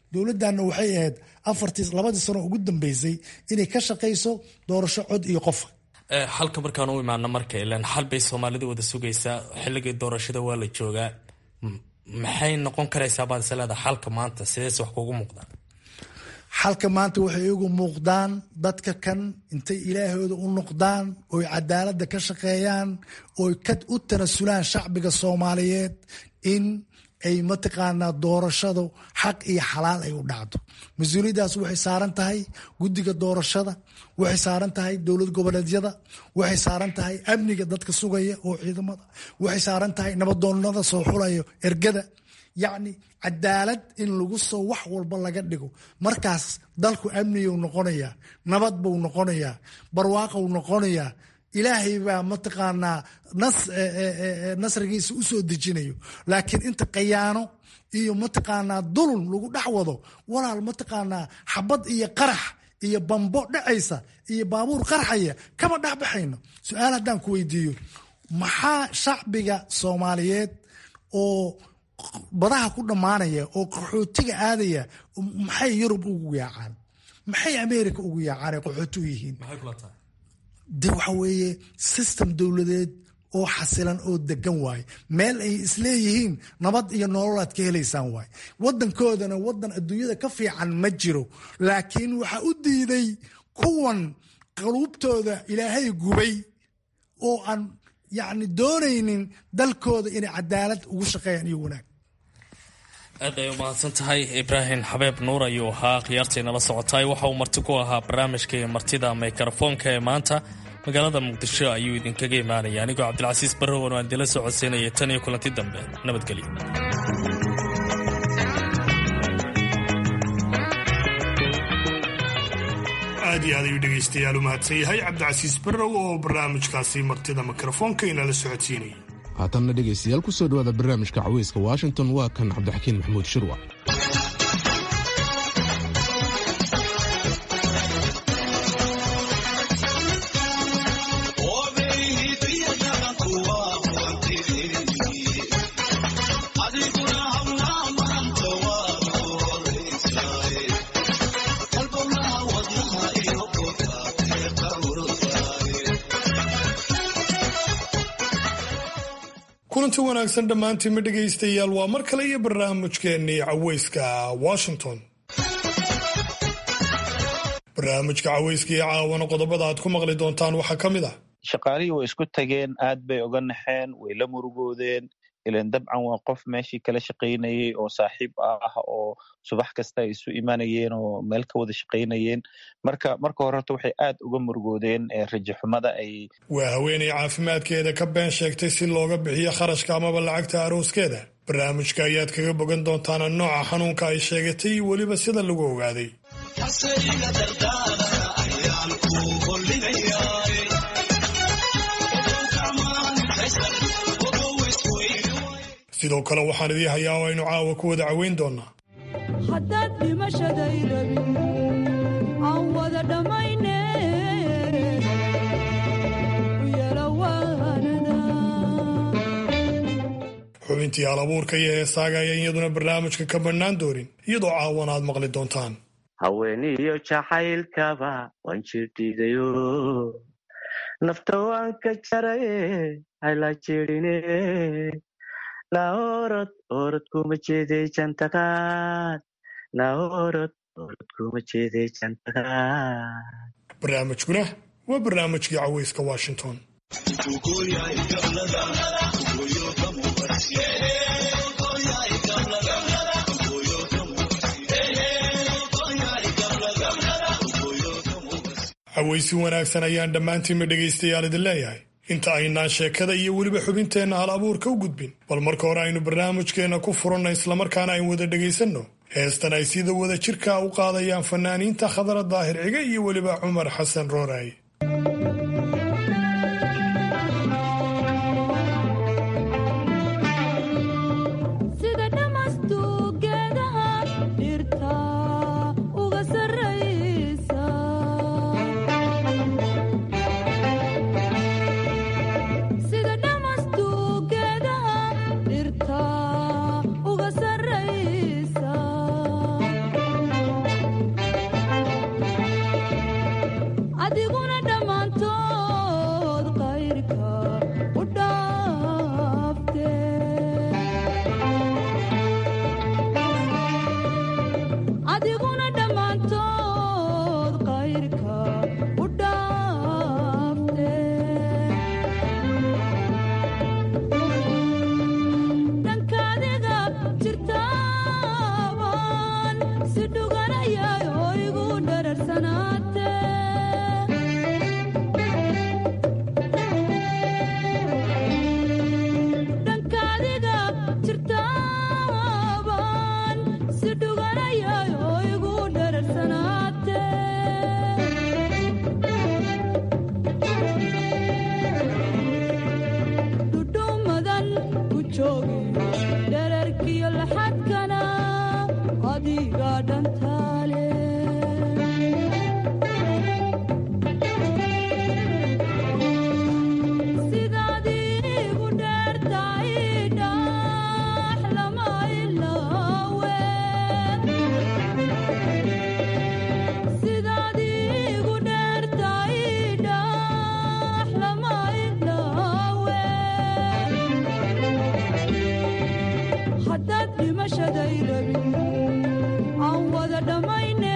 dowladdanna waxay ahayd afartii labadii sano ugu dambeysay inay ka shaqayso doorasho cod iyo qofa
xalka markaan u imaano marka ilan xal bay soomaalida wada sugaysaa xilligii doorashada waa la joogaa maxay noqon karaysaa baad is leedahay xalka maanta sideese wax kugu muuqdaan
xalka maanta waxay igu muuqdaan dadka kan intay ilaahooda u noqdaan oy cadaaladda ka shaqeeyaan oy ka u tanasulaan shacbiga soomaaliyeed in ay mataqaanaa doorashadu xaq iyo xalaal ay u dhacdo mas-uuliyaddaas waxay saaran tahay guddiga doorashada waxay saaran tahay dowlad goboleedyada waxay saaran tahay amniga dadka sugaya oo ciidamada waxay saaran tahay nabadoonnada soo xulayo ergada yacni cadaalad in lagu soo wax walba laga dhigo markaas dalku amniyuu noqonayaa nabad buu noqonayaa barwaaqou noqonayaa ilaahay baa mataqaanaa nasrigiisa u soo dejinayo laakiin inta khayaano iyo mataqaanaa dulun lagu dhex wado walaal mataqaanaa xabad iyo qarax iyo bambo dhacaysa iyo baabuur qarxaya kama dhexbaxayno su-aal haddaan ku weydiiyo maxaa shacbiga soomaaliyeed oo badaha ku dhammaanaya oo qaxootiga aadaya maxay yurub ugu yaacaan maxay america ugu yaacaan ay qaxooti u yihiin de waxa weeye system dowladeed oo xasilan oo degan waaye meel ay isleeyihiin nabad iyo nololaad ka helaysaan waaye wadankoodana wadan adduunyada ka fiican ma jiro laakiin waxaa u diiday kuwan qaluubtooda ilaahay gubay oo aan yacni doonaynin dalkooda inay cadaalad ugu shaqeeyaan iyo wanaag
aad ay u mahadsan tahay ibraahim xabeeb nuur ayuu ahaa khiyaartaynala socotay waxa uu marti ku ahaa barnaamijkai martida mikrofoonka ee maanta magaalada muqdisho ayuu idinkaga imaanaya anigoo cabdilcasiis barrowan aan dila socodsiinaya tan iyo kulanti dambe nabadgelyo
aad iyo aad ayuu dhegaystayaal u mahadsan yahay cabdicasiis barrow oo barnaamijkaasi martida mikrofoonka inala socodsiinayay
haatanna dhegaystayaal ku soo dhowaada barnaamijka caweyska washington waa kan cabdixakiin maxamuud shirwa
kulanti wanaagsan dhammaantiinma dhegaystayaal waa mar kale iyo barnaamijkeennii caweyska washington barnaamijka caweyska iyo caawana qodobada aad ku maqli doontaan waxaa ka mid ah
shaqaalihii way isku tageen aad bay oga naxeen way la murugoodeen ilan dabcan waa qof meeshii kala shaqaynayey oo saaxiib ah oo subax kasta ay isu imanayeen oo meel ka wada shaqaynayeen marka marka hore horta waxay aad uga murugoodeen rajaxumada ay
waa haweenay caafimaadkeeda ka been sheegtay si looga bixiyo kharashka amaba lacagta arooskeeda barnaamijka ayaad kaga bogan doontaan nooca xanuunka ay sheegatay iyo weliba sida lagu ogaaday sidoo kale waxaan idii hayaa oo aynu caawa ku wada caweyn doonaa
haddaad dhimashaday rabin aan wada dhammayne
xubintii alabuurka iyo heesaaga ayaan iyaduna barnaamijka ka bannaan doonin iyadoo caawana aad maqli doontaan
haweeniyo jacaylkaba waan jirdhiidayo nafta waan ka jaraye hayla jirine naorod orod kuma jeeday jantaqaad naorod orod kuma jeeday jantaqaad
barnaamijkuna waa barnaamijkii caweyska washington caweysi wanaagsan ayaan dhammaantiinma dhegaystayaal idin leeyahay inta aynaan sheekada iyo weliba xubinteenna hal abuurka u gudbin bal marka hore aynu barnaamijkeenna ku furanna islamarkaana aynu wada dhegaysanno heestan ay sida wada jirka u qaadayaan fanaaniinta khadra daahir ciga iyo weliba cumar xasan rooraaye
dhimashaday rabin aan wada dhammayne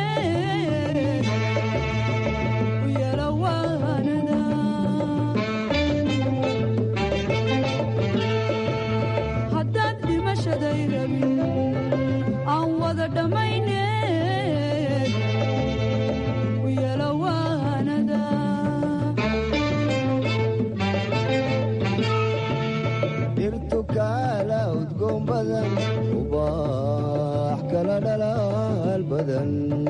u yeelo waanada haddaad dhimashaday rabin aan wada dhammayne u yeelo waanada
dhirtu kaala udgoon badan ubaax kala dhalaal badan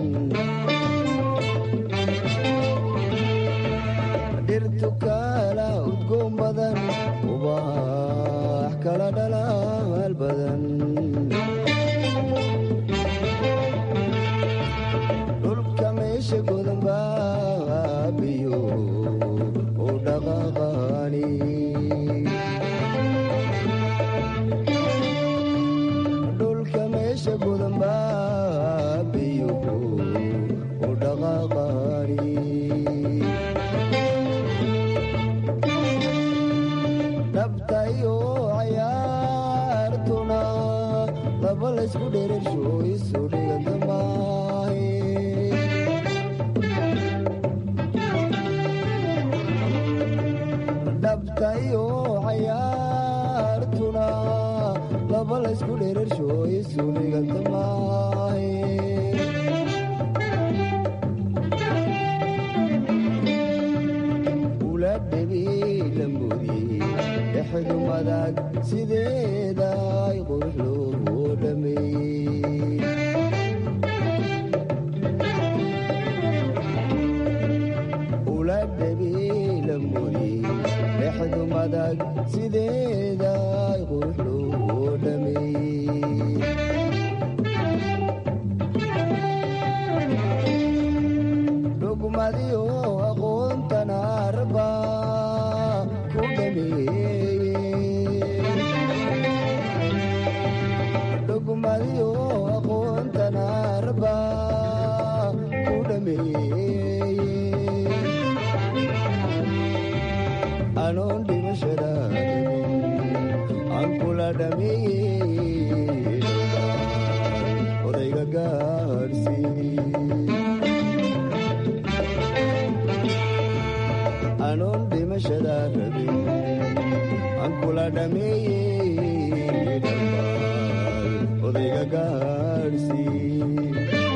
dhirtu kaala udgoon badan ubaax kala dhalaal badan dhulka meesha godan baabiyo u dhaqaqaani dhulka meesha gudan baabiyuhu u dhaqaaqaani dhabta iyo cayaartuna laba laysku dherersho isu dhiganta maahe dhabta iyo cayaartuna laba laysku dherersho isu dhiganta maahe ula dhebi lambudi dhexdu madag sideeda ay qurux loo dhameeyey ula dhebi lambudi dhexdu madag sideeda ay qurux loo dhameeyey dhugmadiyo aqoontana arba ku dhameeyey dhugmadiyo aqoontana arba ku dhameeyey anoon dhimashada aan kula dhameeyey odayga gaadhsii anoon dhimashada rabin aan kula dhameeyey dhambaal odayga gaadhsii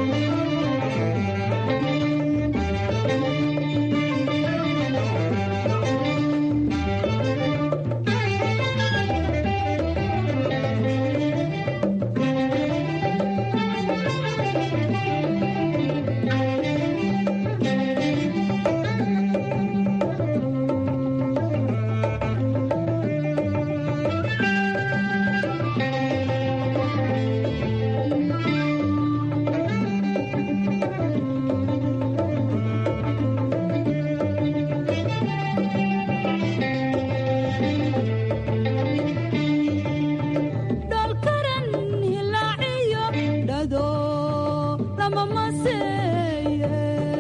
dholkaran hilaaciyo dhado lama maseeye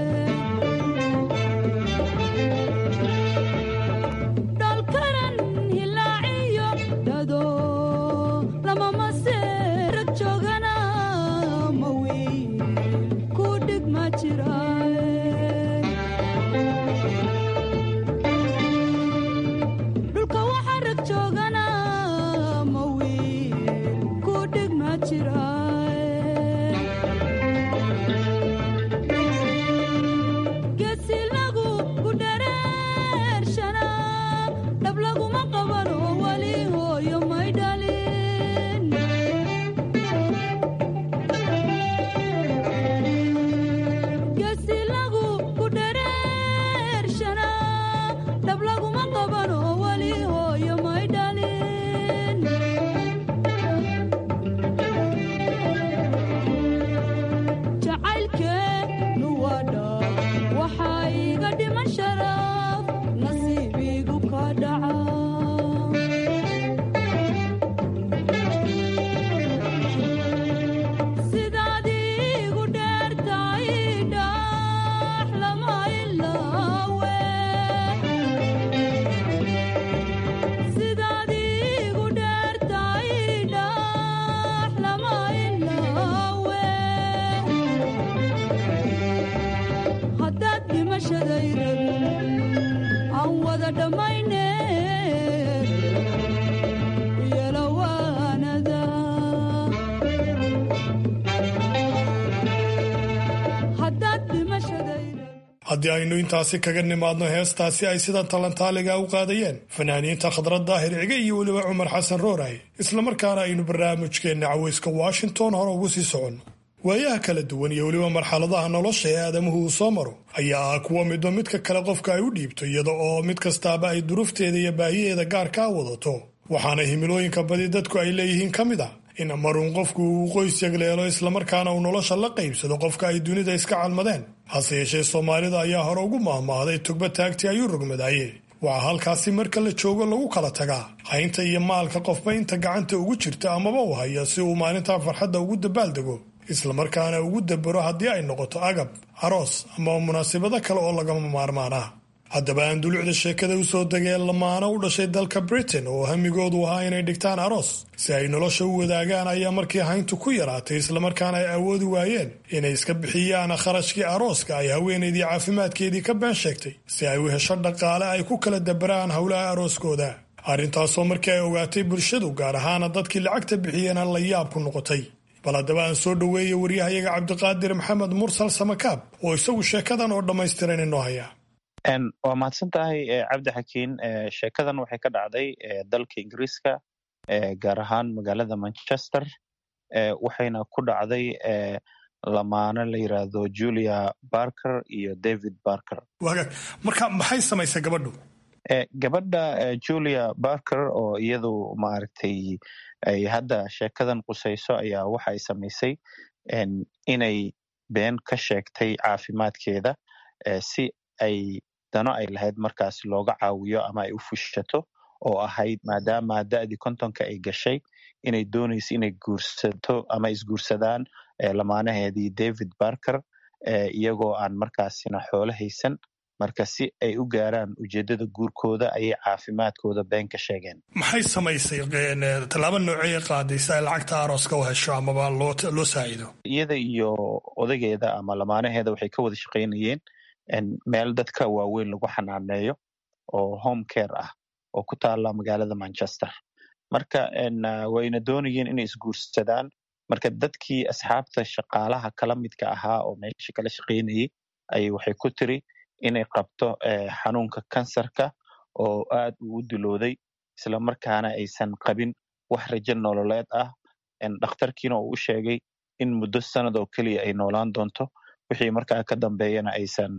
dholkaran hilaaciyo dhado lama masee rag joogana ma wiil ku dhig ma jiraaye dhulka waxa rag joogana ma wiil ku dhig ma jiraaye geesi lagu ku dhareershana dhab laguma qaban oo weli hooyo may dhalin geesi lagu ku dhareershana dhab laguma qaban oo weli hooyo may dhalin
haddii aynu intaasi kaga nimaadno heestaasi ay sida talantaaliga u qaadayeen fanaaniinta khadrad daahir cige iyo weliba cumar xasan rooray islamarkaana aynu barnaamijkeenna caweyska washington hore ugu sii soconno waayaha kala duwan iyo weliba marxaladaha nolosha ee aadamuhu uu soo maro ayaa ah kuwa midba midka kale qofka ay u dhiibto iyada oo mid kastaaba ay duruufteeda iyo baahiyeeda gaarkaa wadato waxaana himilooyinka badi dadku ay leeyihiin ka mid ah in maruun qofku uu qoys yagleelo islamarkaana uu nolosha la qaybsado qofka ay dunida iska calmadeen hase yeeshee soomaalida ayaa hore ugu maahmaahday tugba taagtii ayuu rogmadaaye waxaa halkaasi marka la joogo lagu kala tagaa haynta iyo maalka qofba inta gacanta ugu jirta amaba u haya si uu maalintaa farxadda ugu dabaaldego islamarkaana ugu dabaro haddii ay noqoto agab aroos ama munaasabado kale oo lagama maarmaan ah haddaba aan dulucda sheekada usoo degeen lamaano u dhashay dalka britain oo hamigoodu ahaa inay dhigtaan aroos si ay nolosha u wadaagaan ayaa markii hayntu ku yaraatay islamarkaana ay awoodi waayeen inay iska bixiyaan kharashkii arooska ay haweenaydii caafimaadkeedii ka been sheegtay si ay u hesho dhaqaale ay ku kala dabaraan howlaha arooskooda arrintaasoo markii ay ogaatay bulshadu gaar ahaana dadkii lacagta bixiyeen la yaab ku noqotay bal haddaba aan soo dhoweeya waryahayaga cabdiqaadir maxamed mursal samakaab oo isagu sheekadan oo dhammaystiran inoo haya
waa mahadsan tahay cabdi xakiin sheekadan waxay ka dhacday dalka ingiriiska gaar ahaan magaalada manchester waxayna ku dhacday lamaano la yiraahdo julia barker iyo david barker
wagaag marka maxay samaysay gabadhu
gabadha julia barker oo iyadu maaragtay ay hadda sheekadan qusayso ayaa waxa ay samaysay inay been ka sheegtay caafimaadkeeda si ay dano ay lahayd markaas looga caawiyo ama ay u fushato oo ahayd maadaama da'dii kontonka ay gashay inay doonayso inay guursato ama isguursadaan lamaanaheedii david barker iyagoo aan markaasina xoolo haysan marka si ay u gaaraan ujeeddada guurkooda ayay caafimaadkooda been ka sheegeen
maxay samaysay tallaabo noocey qaaday si ay lacagta arooska u hesho amaba loo saaciido
iyada iyo odageeda ama lamaanaheeda waxay ka wada shaqaynayeen meel dadka waaweyn lagu xanaaneeyo oo home care ah oo ku taala magaalada manchester marka wayna doonayeen inay isguursadaan marka dadkii asxaabta shaqaalaha kala midka ahaa oo meesha kala shaqaynayay ayay waxay ku tiri inay qabto xanuunka kansarka oo aad uu u dilooday isla markaana aysan qabin wax rajo nololeed ah dhakhtarkiina uu u sheegay in muddo sanad oo keliya ay noolaan doonto wixii markaa ka dambeeyana aysan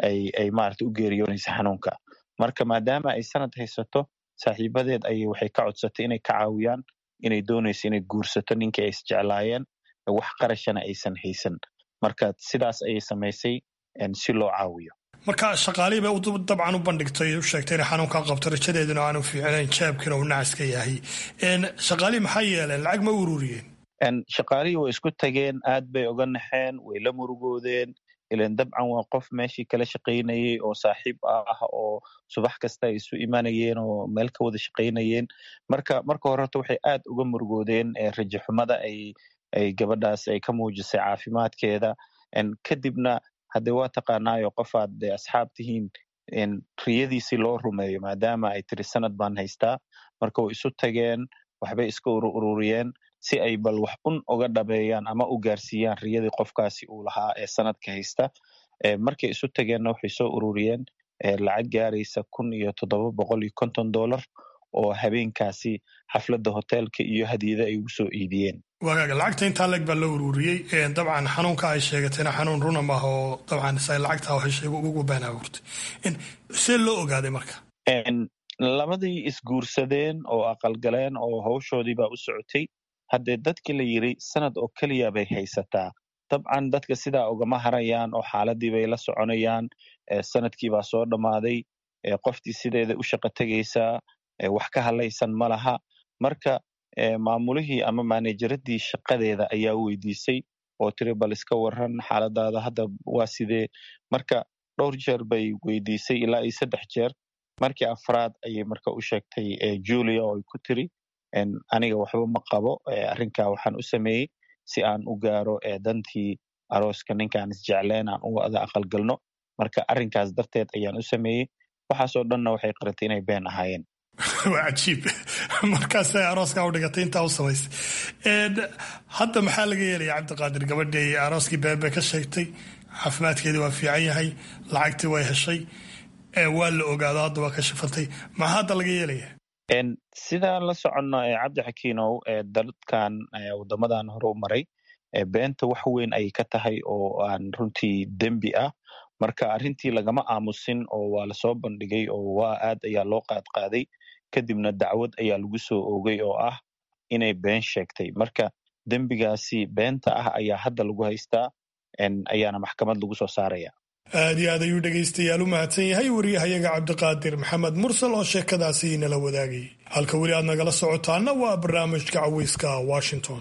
ay maarata u geeriyoonaysa xanuunka marka maadaama ay sanad haysato saaxiibadeed ayay waxay ka codsatay inay ka caawiyaan inay doonayso inay guursato ninkii ay isjeclaayeen wax qarashana aysan haysan marka sidaas ayay samaysay si loo caawiyo
marka shaqaalihii bay dabcan u bandhigtay u sheegtay inay xanuunkaa qabto rajadeeduna aanu fiicnayn jeebkiina uu nacaska yahay shaqaalihii maxaa yeeleen lacag ma ururiyeen
shaqaalihii way isku tageen aad bay oga naxeen way la murugoodeen ilan dabcan waa qof meeshii kala shaqaynayey oo saaxiib ah oo subax kasta ay isu imanayeen oo meel ka wada shaqaynayeen marka marka hore horta waxay aad uga murugoodeen rajaxumada ay ay gabadhaas ay ka muujisay caafimaadkeeda kadibna hadde waa taqaanaayo qofaad asxaab tihiin riyadiisii loo rumeeyo maadaama ay tiri sanad baan haystaa marka way isu tageen waxbay iska ururiyeen si ay bal wax un uga dhabeeyaan ama u gaarsiiyaan riyadii qofkaasi uu lahaa ee sanadka haysta markay isu tageenna waxay soo ururiyeen lacag gaaraysa kun iyo toddoba boqol iyo konton dollar oo habeenkaasi xafladda hoteelka iyo hadiyada ay ugu soo iidiyeen
wagaaga lacagta intaa leeg baa la ururiyey dabcan xanuunka ay sheegatayna xanuun runa maaha oo dabcan say lacagtaa waxay ugu been abuurtay see loo ogaaday marka
labadii isguursadeen oo aqalgaleen oo hawshoodii baa u socotay haddee dadkii la yiri sanad oo keliya bay haysataa dabcan dadka sidaa ugama harayaan oo xaaladii bay la soconayaan sanadkii baa soo dhammaaday qoftii sideeda u shaqo tegaysaa wax ka hadlaysan ma laha marka maamulihii ama maanejaradii shaqadeeda ayaa weydiisay oo tiri bal iska waran xaaladaada hadda waa sidee marka dhowr jeer bay weydiisay ilaa iyo saddex jeer markii afraad ayay marka u sheegtay julia oo ay ku tiri aniga waxba ma qabo arrinkaa waxaan u sameeyey si aan u gaaro dantii arooska ninkaan isjecleen aan u wada aqalgalno marka arrinkaas darteed ayaan u sameeyey waxaasoo dhanna waxay qaratay inay been ahaayeen
waa cajiib markaasay arooskaa u dhigatay intaa u samaysay hadda maxaa laga yeelaya cabdiqaadir gabadhii arooskii beebe ka sheegtay caafimaadkeedii waa fiican yahay lacagtii way heshay waa la ogaado hadda waa ka shafantay maxaa hadda laga yeelaya
sidaan la soconno cabdi xakiinow dadkan wadamadan hore u maray beenta wax weyn ayay ka tahay oo aan runtii dembi ah marka arrintii lagama aamusin oo waa lasoo bandhigay oo waa aad ayaa loo qaadqaaday kadibna dacwad ayaa lagu soo oogay oo ah inay been sheegtay marka dembigaasi beenta ah ayaa hadda lagu haystaa ayaana maxkamad lagu soo saaraya
aad iyo aad ayuu dhegaystayaal u mahadsan yahay wariyahayaga cabdiqaadir maxamed mursal oo sheekadaasi nala wadaagay halka weli aad nagala socotaana waa barnaamijka caweyska washington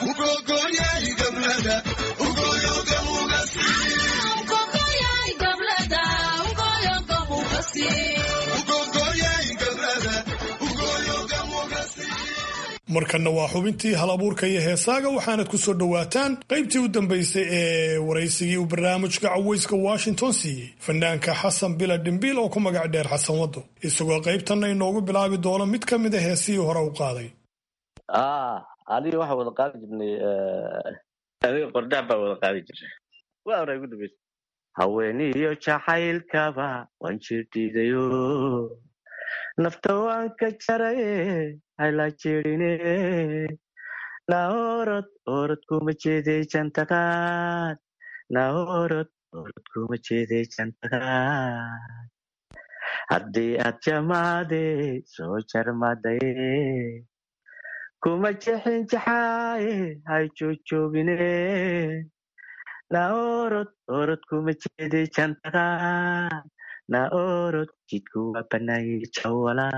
markanna waa xubintii hal abuurka iyo heesaaga waxaanad ku soo dhowaataan qaybtii u dambaysay ee waraysigii uu barnaamijka caweyska washington siiyey fanaanka xasan bila dhimbiil oo ku magac dheer xasan waddo isagoo qaybtanna inoogu bilaabi doono mid ka mid a heesihii hore u qaaday
aniga waxaa wada qaadi jirnay adiga qordhac baa wada qaadi jirnay waa hore ugu dambaysa haweeniyo jacaylkaba waan jirdhiidayo nafta waan ka jaraye hayla jirine na orod orod kuma jeeday jantaqaad na orod orod kuma jeeday jantaqaad haddii aad jamaade soo jarmadaye kuma jexin jaxaaye hay joogjoogine na orod orod kuma jeeday jantaqaad na orod jidku waa banaayay jawala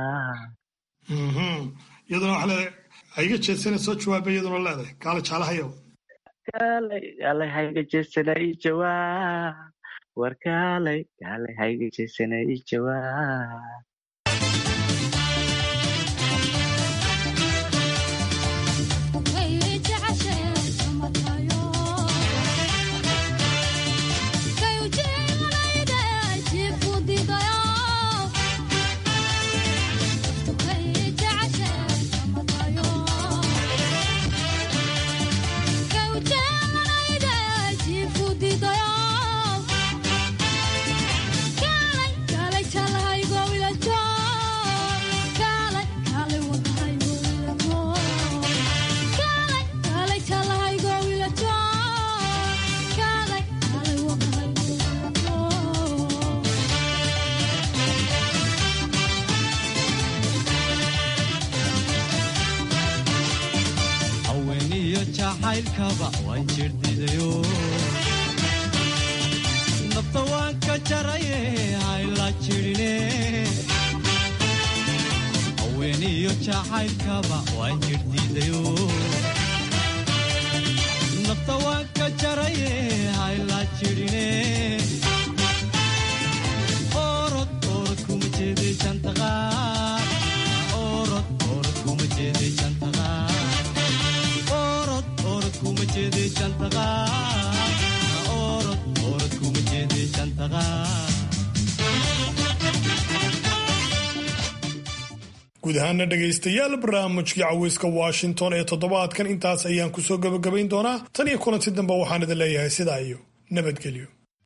iyaduna waxaa leedahay haiga jeedsana soo jawaaba iyaduna leedahay kaala jaalahayow
kaalay kaalay hayga jeedsana ii jawaab war kaalay kaalay hayga jeedsana ii jawaab
nafta waan ka jaraye hayla jirine haweeniyo jacaylkaba waan jirdiidayo nafta waan ka jaraye hayla jirine orod orod kuma jeeday jantaqaad orod orod kuma jeeday jantaqaad orod orod kuma jeeday jantaqaad orod orod kuma jeeday jantaqaad
guud ahaana dhegaystayaal barnaamijkii caweyska washington ee toddobaadkan intaas ayaan kusoo gabagabayn doonaa tan iyo kulanti dambe waxaan idin leeyahay sidaa iyo nabadgelyo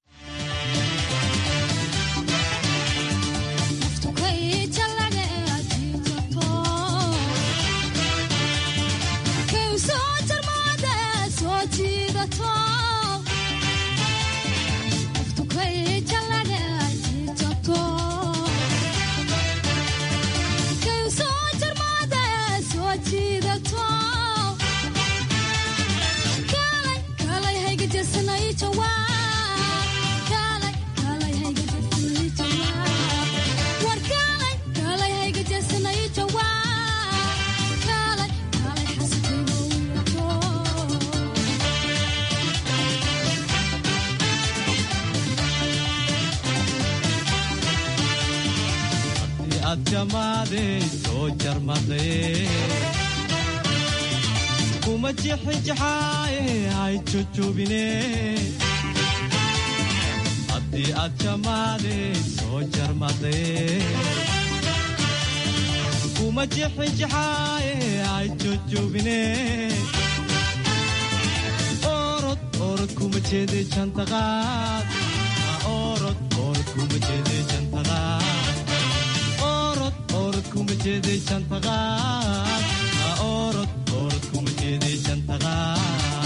kuma jixinjaxaaye hay jujubine haddii aad jamaade soo jarmadaye kuma jixinjaxaaye hay jujubine orod orod kuma jeede jantaqaad orod orod kuma jeede jantaqaad orod orod kuma jeede jantaqaad orod orod kuma jeede jantaqaad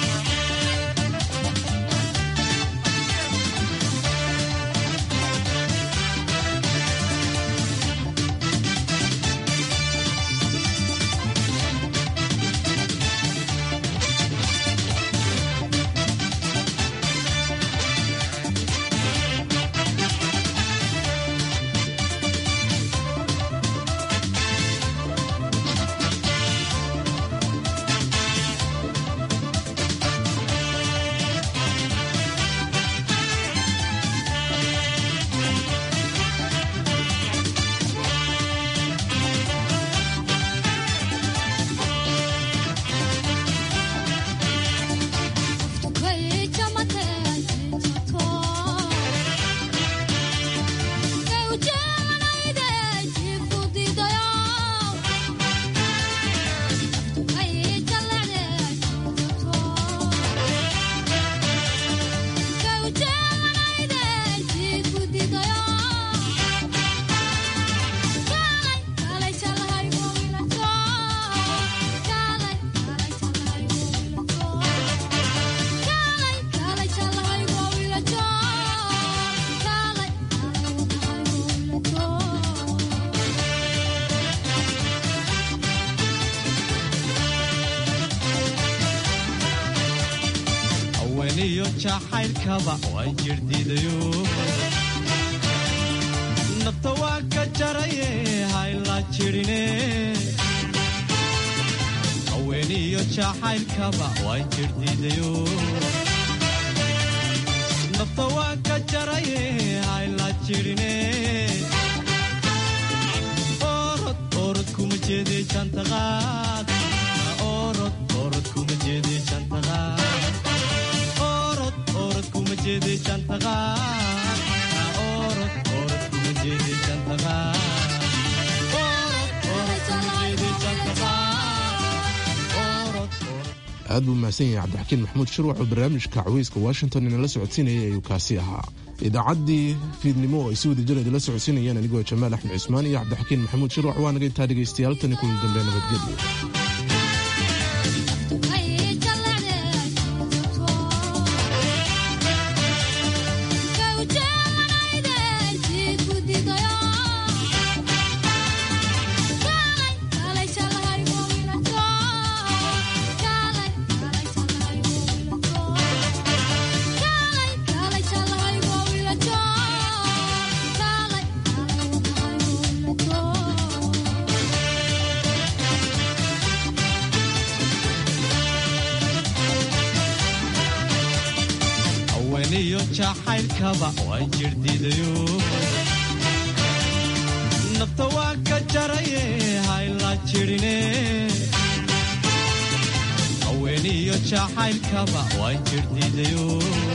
haweniyo jacaylkaba waan jirdiidayo nafta waa ka jaraye hayla jirine haweniyo jacaylkaba waan jirdiidayo nafta waa ka jaraye hayla jirine orod orod kuma jeede jantaqaad orod orod kuma jeede jantaqaad orod orod kuma jeede jantaqaad orod orod kuma jeede jantaqaad orod orod kuma jeede jantaqaad orod
aad buu mahadsan yahay cabdixakiin maxamuud shirwax oo barnaamijka caweyska washington inala socodsiinayay ayuu kaasi ahaa idaacaddii fiidnimo oo ay si wada jir idinla socodsiinayeen anigoo jamaal axmed cismaan iyo cabdixakiin maxamuud shirwax waa naga intaa dhegaystayaal tani kulan dambe nabadgelyo
haweniyo jacaylkaba waan jirdiidayo nafta waa ka jaraye hayla jirine haweniyo jacaylkaba waan jirdiidayo